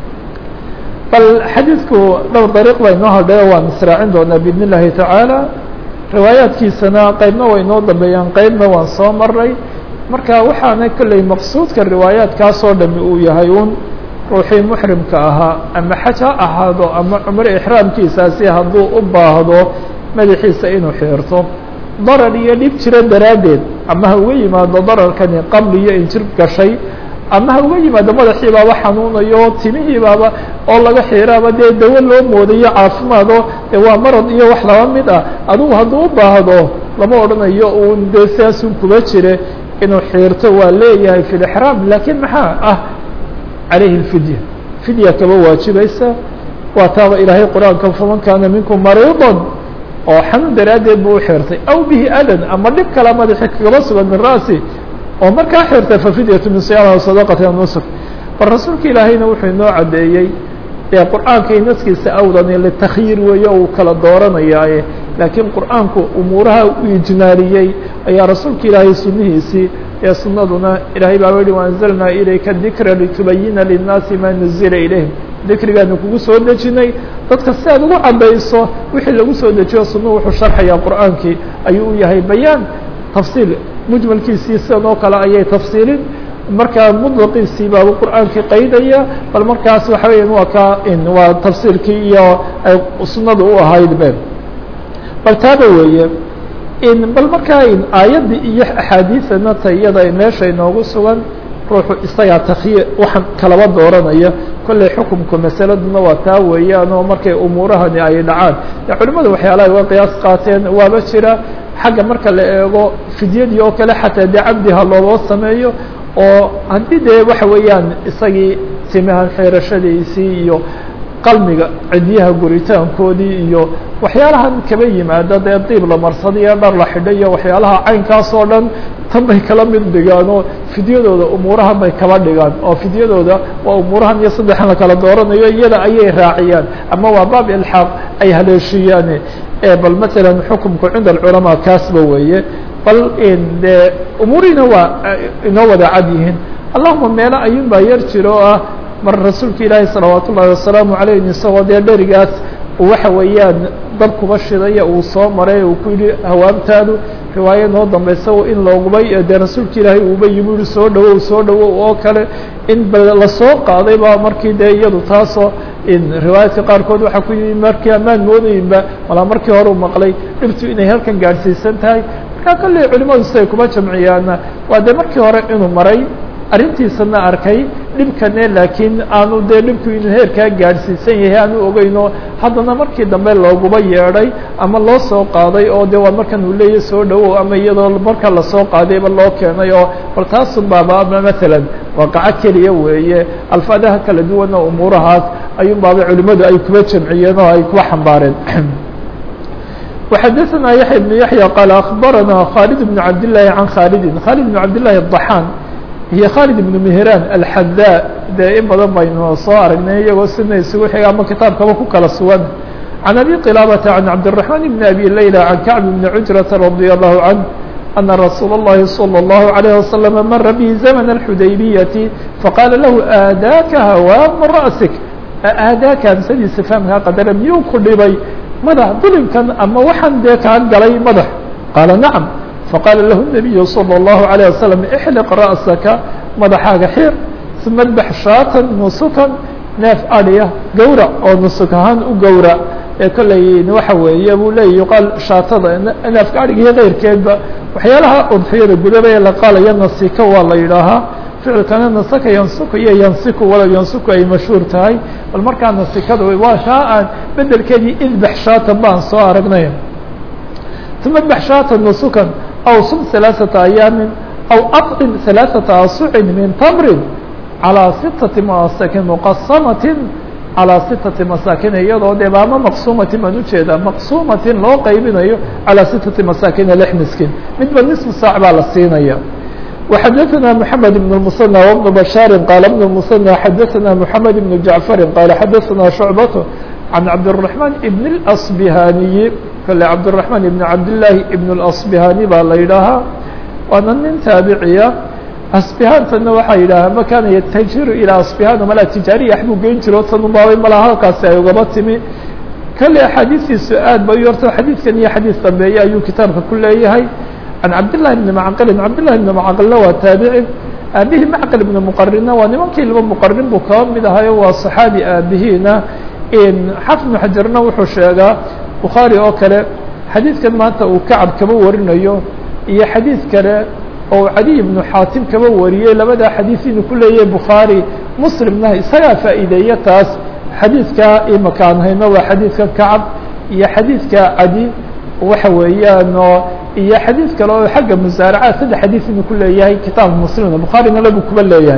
bal xadiidku dhowr dariiq baa inoo hadhayo waan israacin doonaa biidn اllahi tacaala riwaayaadkiisana qeybna way inoo dambeeyaan qeybna waan soo maray marka waxaana kolley maqsuudka riwaayaadkaasoo dhami uu yahay un ruuxii muxrimka ahaa ama xaj ha ahaado ama cumro ixraamkiisaasi hadduu u baahdo madaxiisa inuu xiirto darar iyo dhib jiro daraaddeed ama ha uga yimaado dararkani qabli iyo injir gashay ama ha uga yimaado madaxii baaba xanuunayo timihii baaba oo laga xiiraaba dee dawo loo moodayo caafimaado dee waa marad iyo wax laba mid ah adugu hadduu u baahdo lama odhanayo uun dee saasun kuba jire inuu xiirto waa leeyahay fi lixraam laakiin maxaa ah calayhi lfidya fidya kaba waajibaysa waa taaba ilaahay qur-aanka faman kaana minkum mariidan oo xanuun daraaddeed buu u xirtay aw bihi adan ama dhib kala madaxi kagaba sugan min ra'si oo markaa xirta fafidyatu min siyaama sadaqati nusr bal rasuulka ilaahayna wuxuu inoo caddeeyey ee qur'aankay naskiisa awdani litakyiir weeye uu kala dooranayaaye laakiin qur'aanku umuuraha u ijmaaliyey ayaa rasuulka ilaahay sunnihiisii ee sunnaduna ilaahay baa yihi waanzalnaa ilayka dikra litubayina linnaasi maa nuzila ilayhim dikrigaanu kugu soo dejinay dadka si aad ugu caddayso wixii lagu soo dejiyo sunnuhu wuxuu sharxayaa qur'aankii ayuu u yahay bayaan tafsiil mujmalkiisii sidan oo kale ayay tafsiilin markaa mudlaqiisii baaba qur'aankii qaydaya bal markaas waxa weya waa ka waa tafsiirkii iyo ay sunnada u ahayd be bal taaba weeye bal markaa aayaddii iyo axaadiidana ta iyada meesha inoogu sugan ruuxu isagaa takyi waxaan kalaba dooranaya kolley xukumka masaladuna waa taa weeyaan oo markay umuurahani ay dhacaan dee culimadu waxyaalaha uga qiyaas qaateen waaba jira xagga marka la eego fidyadii oo kale xataa dee cabdiha looloo sameeyo oo haddii dee waxa weeyaan isagii timahan xeerashadiisii iyo qalmiga cidyaha guritaankoodii iyo waxyaalahan kaba yimaada dee diib la marsada iyo dhar la xidha iyo waxyaalaha caynkaas oo dhan tan bay kala mid dhigaan oo fidyadooda umuurahan bay kaba dhigaan oo fidyadooda waa umuurahan iyo saddexan la kala dooranayo iyada ayay raaciyaan ama waa baab ilxaaq ay haleeshiiyaan bal matalan xukumku cinda alculamaa kaasba weeye bal de umuurihiina waa inoo wada cad yihiin allahuma meelo ayuun baa yar jiro oo ah mar rasuulka ilaahi salawaat ullahi wasalaamu alayh isagoo dee dherigaas waxa weeyaan dab kuba shidaya uu soo maray uu ku yihi hawaamtaadu riwaayo noo dambaysa in loogubay dee rasuulka ilaahay uuba yimi ui soo dhawow soo dhawow oo kale in ba lasoo qaaday ba markii dee iyadu taasoo riwaayaadka qaarkood waxaa ku yimi markii amaan moodayinba malaa markii hore u maqlay dhibtu inay halkan gaadhsiisan tahay markaa kolley culimadu siday kuma jamciyaana waa dee markii hore inuu maray arrintiisana arkay dhibkane laakiin aanu dee dhibku inuu heerkaa gaadhsiisan yahay aanu ogeyno haddana markii dambe looguba yeedhay ama loo soo qaaday oo de waa markan uu leeyahy soo dhawow ama iyadoo marka lasoo qaadayba loo keenay oo bal taasu baaba matalan waaqaco keliya weeye alfaadaha kala duwana umuurahaas ayuun baaba culimadu ay kuba jamciyeen oo ay kuba xambaareen وxadثna yaحya بن yaحyى qال أخbarana khالد بن cabd للahi عan khاaldi khالد بن cabd للahi الضaxاn iyo khالد بن مهrاn الxadا dee in badan baynu soo aragnay iyagoo sina isugu xiga ama kitaabkaba ku kala sugan عan أbي qلابة عan cabدالرحمن بن أbي ليلى عan كعب بن عجرة رضي الله عنه أن رsuuل اللhi صلى الله عليه وسلم mra bه زمن الxudayبية faqاla lahu aadaaka hawاm رأسك aadaaka amsadiisa fahmkaa qadara miyuu ku dhibay madax dulimkan ama waxaan dee kaa galay madax qaala nacam faqaala lahu النabiyu salى الlahu عalيه wasalam ixliq ra'saka madaxaaga xir uma dbax shaatan nusukan neef adhiya gowrac oo nusuk ahaan u gowrac ee kolley waxa weeye buu leeya yuqaal shaatada neefka adhiga iyo keyrkeedba waxyaalaha udfiyada gudaba ee la qaalaya nasika waa la yidhaahaa ficilkana nasaka yansuku iyo yansiku walow yansuku ay mashhuur tahay bal markaa nasikada waa shaa aan bedelkeedii idbax shaatan baan soo aragnay uma dbax shaatan nusukan aw sum ثalaaثaةa ayaamin aw aطcim ثalaaثaةa asucin min tamrin calىa sitati masakin muqasamatin calىa sitati masaakin iyadoo dee baama maqsumatin baan ujeedaa maqsumatin loo qaybinayo calىa sitati masaakin lix miskin midba nisfu saac baa la siinaya وxadثna محamed بن المثنى وبن بشhاaر qال بن المثنى xadثna محamed بن جaعفر qال xadثna شعبة عن cabدالرحمن بن الأصبهانiي kale cabدالرحمن بن cabdاللahi بن الأصبهاني baa la yidhaahaa waana nin taabiciya asbihantana waxaa yidhaha ma kana yتajiru ilى asبihan mala tijaariya waxbuu geyn jiro tanubabay mala halkaasi ay ugaba timi kale axaadiistiisu aad ba yorto xadiidkan iyo xadiis dambeeye ayuu kitaabka ku leeyahay عن cبد لله بن معqل cبد لله بن معqلna waa taaبعي aabihii معqل بن مqrina waa nimankii laba مqrin buu kaba mid ahayo waa صحaabi aabihiina xafid بن xajarna wuxuu sheegaa bukhaarي oo kale xadiidkan maanta uu kacab kaba warinayo iyo xadiid kale oo cadiي بن xaatim kaba wariyey labada xadiiث inuu ku leeyahay bukhaarي mslimna isagaa faa'iideeya taas xadiidka imakaan hayno waa xadiidka kacab iyo xadiidka cadi waxa weeyaan oo iyo xadiid kale oo xagga musaaraca saddex xadiid inuu ku leeyahay kitaabka muslimna bukhaarina labu kuba leeyahay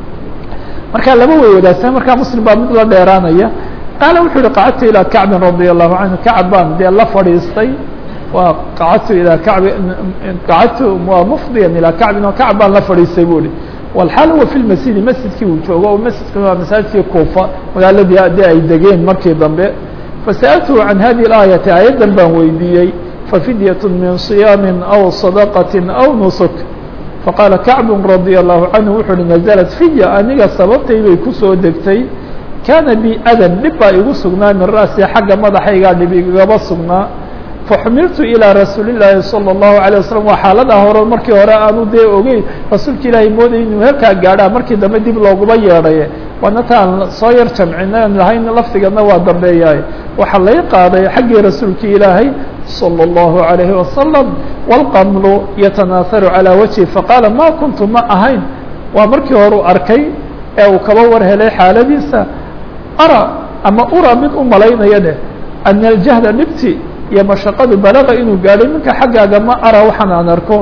marka laba way wadaagsan markaa muslim baa mid la dheeraanaya qaala wuxuu uhi qacadtu ilaa kacbin radia allahu canhu kacab baan dee la fadhiistay waa qacadtu ilaa kacbi qacadtu waa mufdiyan ilaa kacbin oo kacab baan la fadhiistay bu ihi walxaal huwa fi lmasjidi masjidkii uu joogo oo masjidka waa masaajidkii kuufa magaaladii dee ay degeen markii dambe fasa'altuhu can hadihi اlaayati aayaddan baan weydiiyey fafidyaة min صiyaam aw صadaqaة aw nusuk faqaala kacbu radي الlahu canhu wuxu uhi naزlat fiya aniga sababtay bay kusoo degtay kaana bi adan dhib baa igu sugnaa min ra'si xagga madaxaygaa dhib igaba sugnaa faxumiltu ilىa rasuuli الlaahi salى الlahu عalيه waslm waa xaalada hore markii hore aanu dee ogeyn rasuulka ilaahay mooday inuu heerkaa gaadhaa markii dambe dib looguba yeedhay waana taan soo yar jamcina lahayn lafdigana waa dambeeyaay waxaa lay qaaday xaggii rasuulka ilaahay salى الlahu عalayhi wasalam wاlqamlu yatanaaharu calىa wajhi faqaala ma kuntu ma ahayn waa markii hore u arkay ee uu kaba war helay xaaladiisa ara ama ura mid u malaynaya dheh ana aljahda dhibti iyo mashaqadu balaga inuu gaadhay minka xaggaaga ma ara waxaan aan arko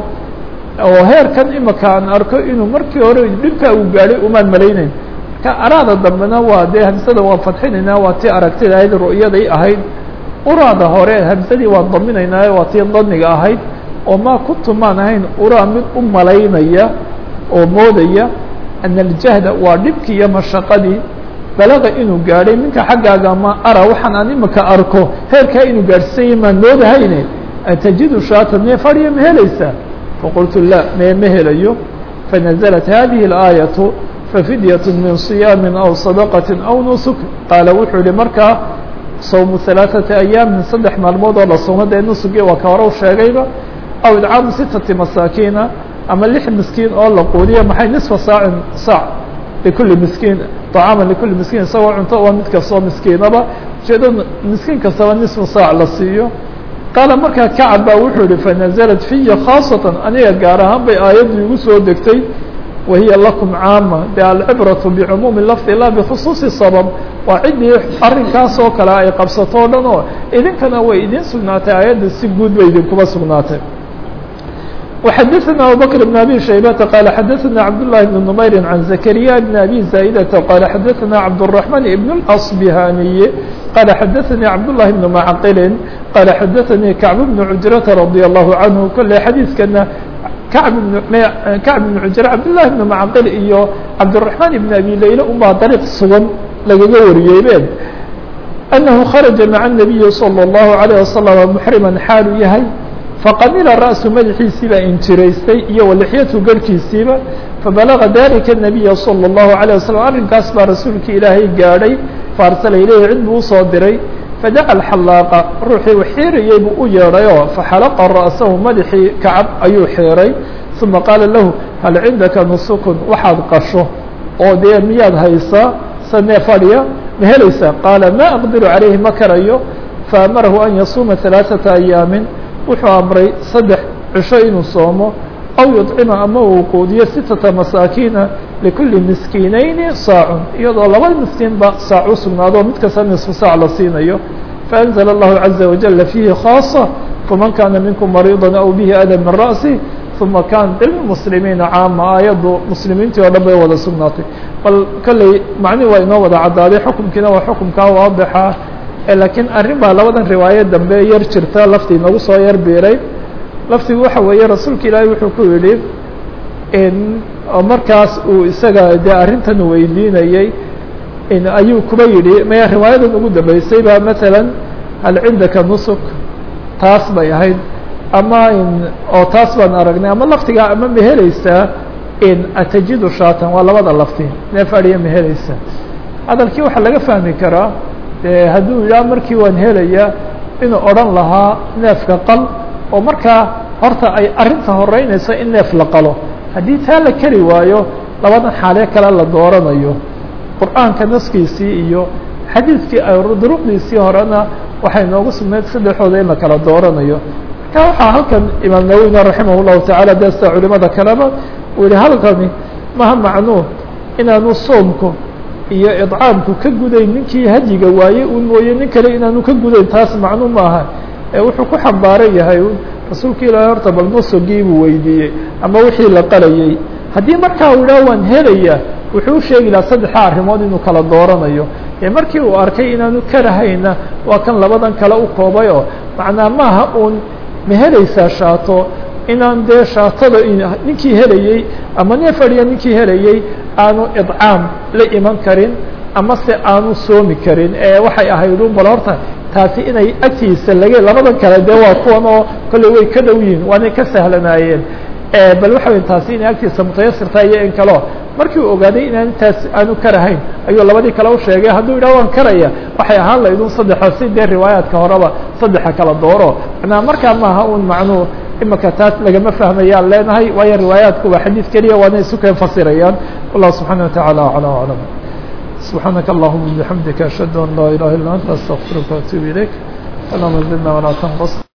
oo heerkan imika aan arko inuu markii hore dhibkaa uu gaadhay umaan malaynayn marka araada dambena waa dee hamsada waan fadxinaynaa waa tii aragtida ahayd ru'yaday ahayd uraada hore hamsadii waan daminaynaa waa tii daniga ahayd oo maa kuntu maan ahayn uraa mid u malaynaya oo moodaya ana aljahda waa dhibkii iyo mashaqadii balaga inuu gaadhay minka xaggaaga ma ara waxaan aan imika arko heerkaa inuu gaadhsanya maan moodahayne atajidu shaata mee fadhiya ma helaysaa faqultu la mee ma helayo fanaزlat hadihi اlaayaةu fafidyaة min صiyaami aw صadaqaةi aw nusuk qaala wuxuu yihi markaa sawmu ثalaaثaةi ayaamin saddex maalmood oo la soomo dee nusugi waa ka hore u sheegayba aw idcaamu sitati masaakiina ama lix miskiin oo la quudiyo maxay nisfa saacin saac likuli miskiin طacaama likuli miskiin isagoo cunto waa mid kastoo miskiinaba ujeedo miskiin kastaba nisfu saac la siiyo qaala markaa kacab baa wuxuu yihi fanaزlat fiya khaasatan aniga gaar ahaan bay aayaddu igu soo degtay wahiya lakum caama de alcibraةu bicumuumi lafdi la bkhusuuصi sabab waa ciddii arrinkaas oo kale ay qabsato o dhan oo idinkana way idin sugnaatay aayadda si guud bay idinkuba sugnaatay وxadثna abubكر بن أbي شhaybةa qال xadثna cabdاللahi بن نmayr عan زكريا بن أbي زاaئdة qال xadثna cabdالرحمن بن الأصبهاniي qال xadثnي cabdاللahi بن معqل qال xadثnي كعب بن عuجرة رضي الله عنه kole xadيiثkana كعب كعب بن عuجرة cabdاللahi بن معqل iyo cabdالرحمن بن أbي layle unbaa dariiq sugan lagaga wariyeyben أنه خرaجa mعa النبي صلى الله عليه وسلم محرما xaalu yahay faqamila ra'su madaxiisiibaa injiraystay iyo walixyatu garhkiisiiba fabalaga dalika الnabiya salى الlahu عalيه waslم arrinkaas baa rasuulka ilaahay gaadhay faarsala ilayhi cid buu usoo diray fadaca alxalaaqa ruuxii u xiirayey buu u yeedhayoo faxalaqa ra'sahu madaxii kacab ayuu xiiray uma qaala lahu hal cindaka nusukun waxaad qasho oo dee miyaad haysaa sanee fadhiya ma helaysaa qaala ma aqdiru calayhi ma karayo faamarahu an yasuuma ثalaaثaةa ayaamin wuxuu amray saddex cisho inuu soomo aw yuطcima ama uu quudiyo sitata masaakiina likulli miskiinayni saacun iyadoo laba miskiinba saac u sugnaado mid kasta nisfu saac la siinayo faأnzla اllahu caزa wajala fiihi khaaصة faman kana minkum mariiضa aw bihi ada min ra'si uma kanat lilmuslimiina caama aayaddu muslimiintii oo dhan bay wada sugnaatay bal kolley macnihi waa inoo wada caddaaday xukumkiina waa xukumkaa waadixa laakiin arrin baa labadan riwaayo dambe yar jirta laftii nagu soo yar biiray laftigu waxa weeye rasuulka ilaahay wuxuu ku yidhi oo markaas uu isaga dee arrintan weydiinayey ayuu kuba yidhi maya riwaayadan ugu dambeysay ba matalan hal cindaka nusuk taas bay ahayd ama oo taas baan aragnay ama laftigaa ama ma helaysaa atajidu shaatan waa labada lafti neef adhiya ma helaysaa hadalkii waxaa laga fahmi karaa de hadduu yidhaha markii waan helaya inuu odhan lahaa neefka qal oo markaa horta ay arrinta horeynayso in neef la qalo haddii taa la keri waayo labadan xaale kale la dooranayo qur'aanka naskiisii iyo xadiidkii duruqdiisii horena waxay noogu sugnayd saddexooda in la kala dooranayo marka waxaa halkan imaam nawowina raximah llahu tacaala de sida culimada kaleba uu yihi halkani maha macnuu inaanu soomku iyo idcaamku ka gudayn ninkii hadyiga waaye un mooye nin kale inaanu ka gudayn taas macnu maaha ee wuxuu ku xambaaran yahay un rasuulka ilaahay horta bal nusugii buu weydiiyey ama wixii la qalayey haddii markaa uu idhaha waan helaya wuxuu u sheegi lahaa saddexa arrimood inuu kala dooranayo ee markii uu arkay inaanu karahayna waa kan labadan kale u koobay oo macnaa maaha uun ma helaysaa shaato inaan dee shaatada ninkii helayey ama neef adhiya ninkii helayey aanu idcaam la iman karin ama se aanu soomi karin ee waxay ahayd un bal horta taasi inay agtiisa laga labadan kale dee waa kuwan oo kolley way ka dhow yihiin waanay ka sahlanaayeen bal waxa wey taasi inay agtiisa mutayasirta iyo in kaleo markii uu ogaaday inaan taas aanu karahayn ayuu labadii kale u sheegay hadduu yidhah waan karaya waxay ahaan lahayd un saddexa si dee riwaayaadka horeba saddexa kala dooro manaa markaa maaha un macnuu imaka taas lagama fahmayaan leenahay waayo riwaayaatku waa xadiid keliya waana isu keen fasirayaan wallahu subxana wataعala aclى aclam subxaanaka allahuma bixamdika ashhadu an laa ilaha illa anta astaqfiruka waatuub ilayk allahuma zidna walaa tanqus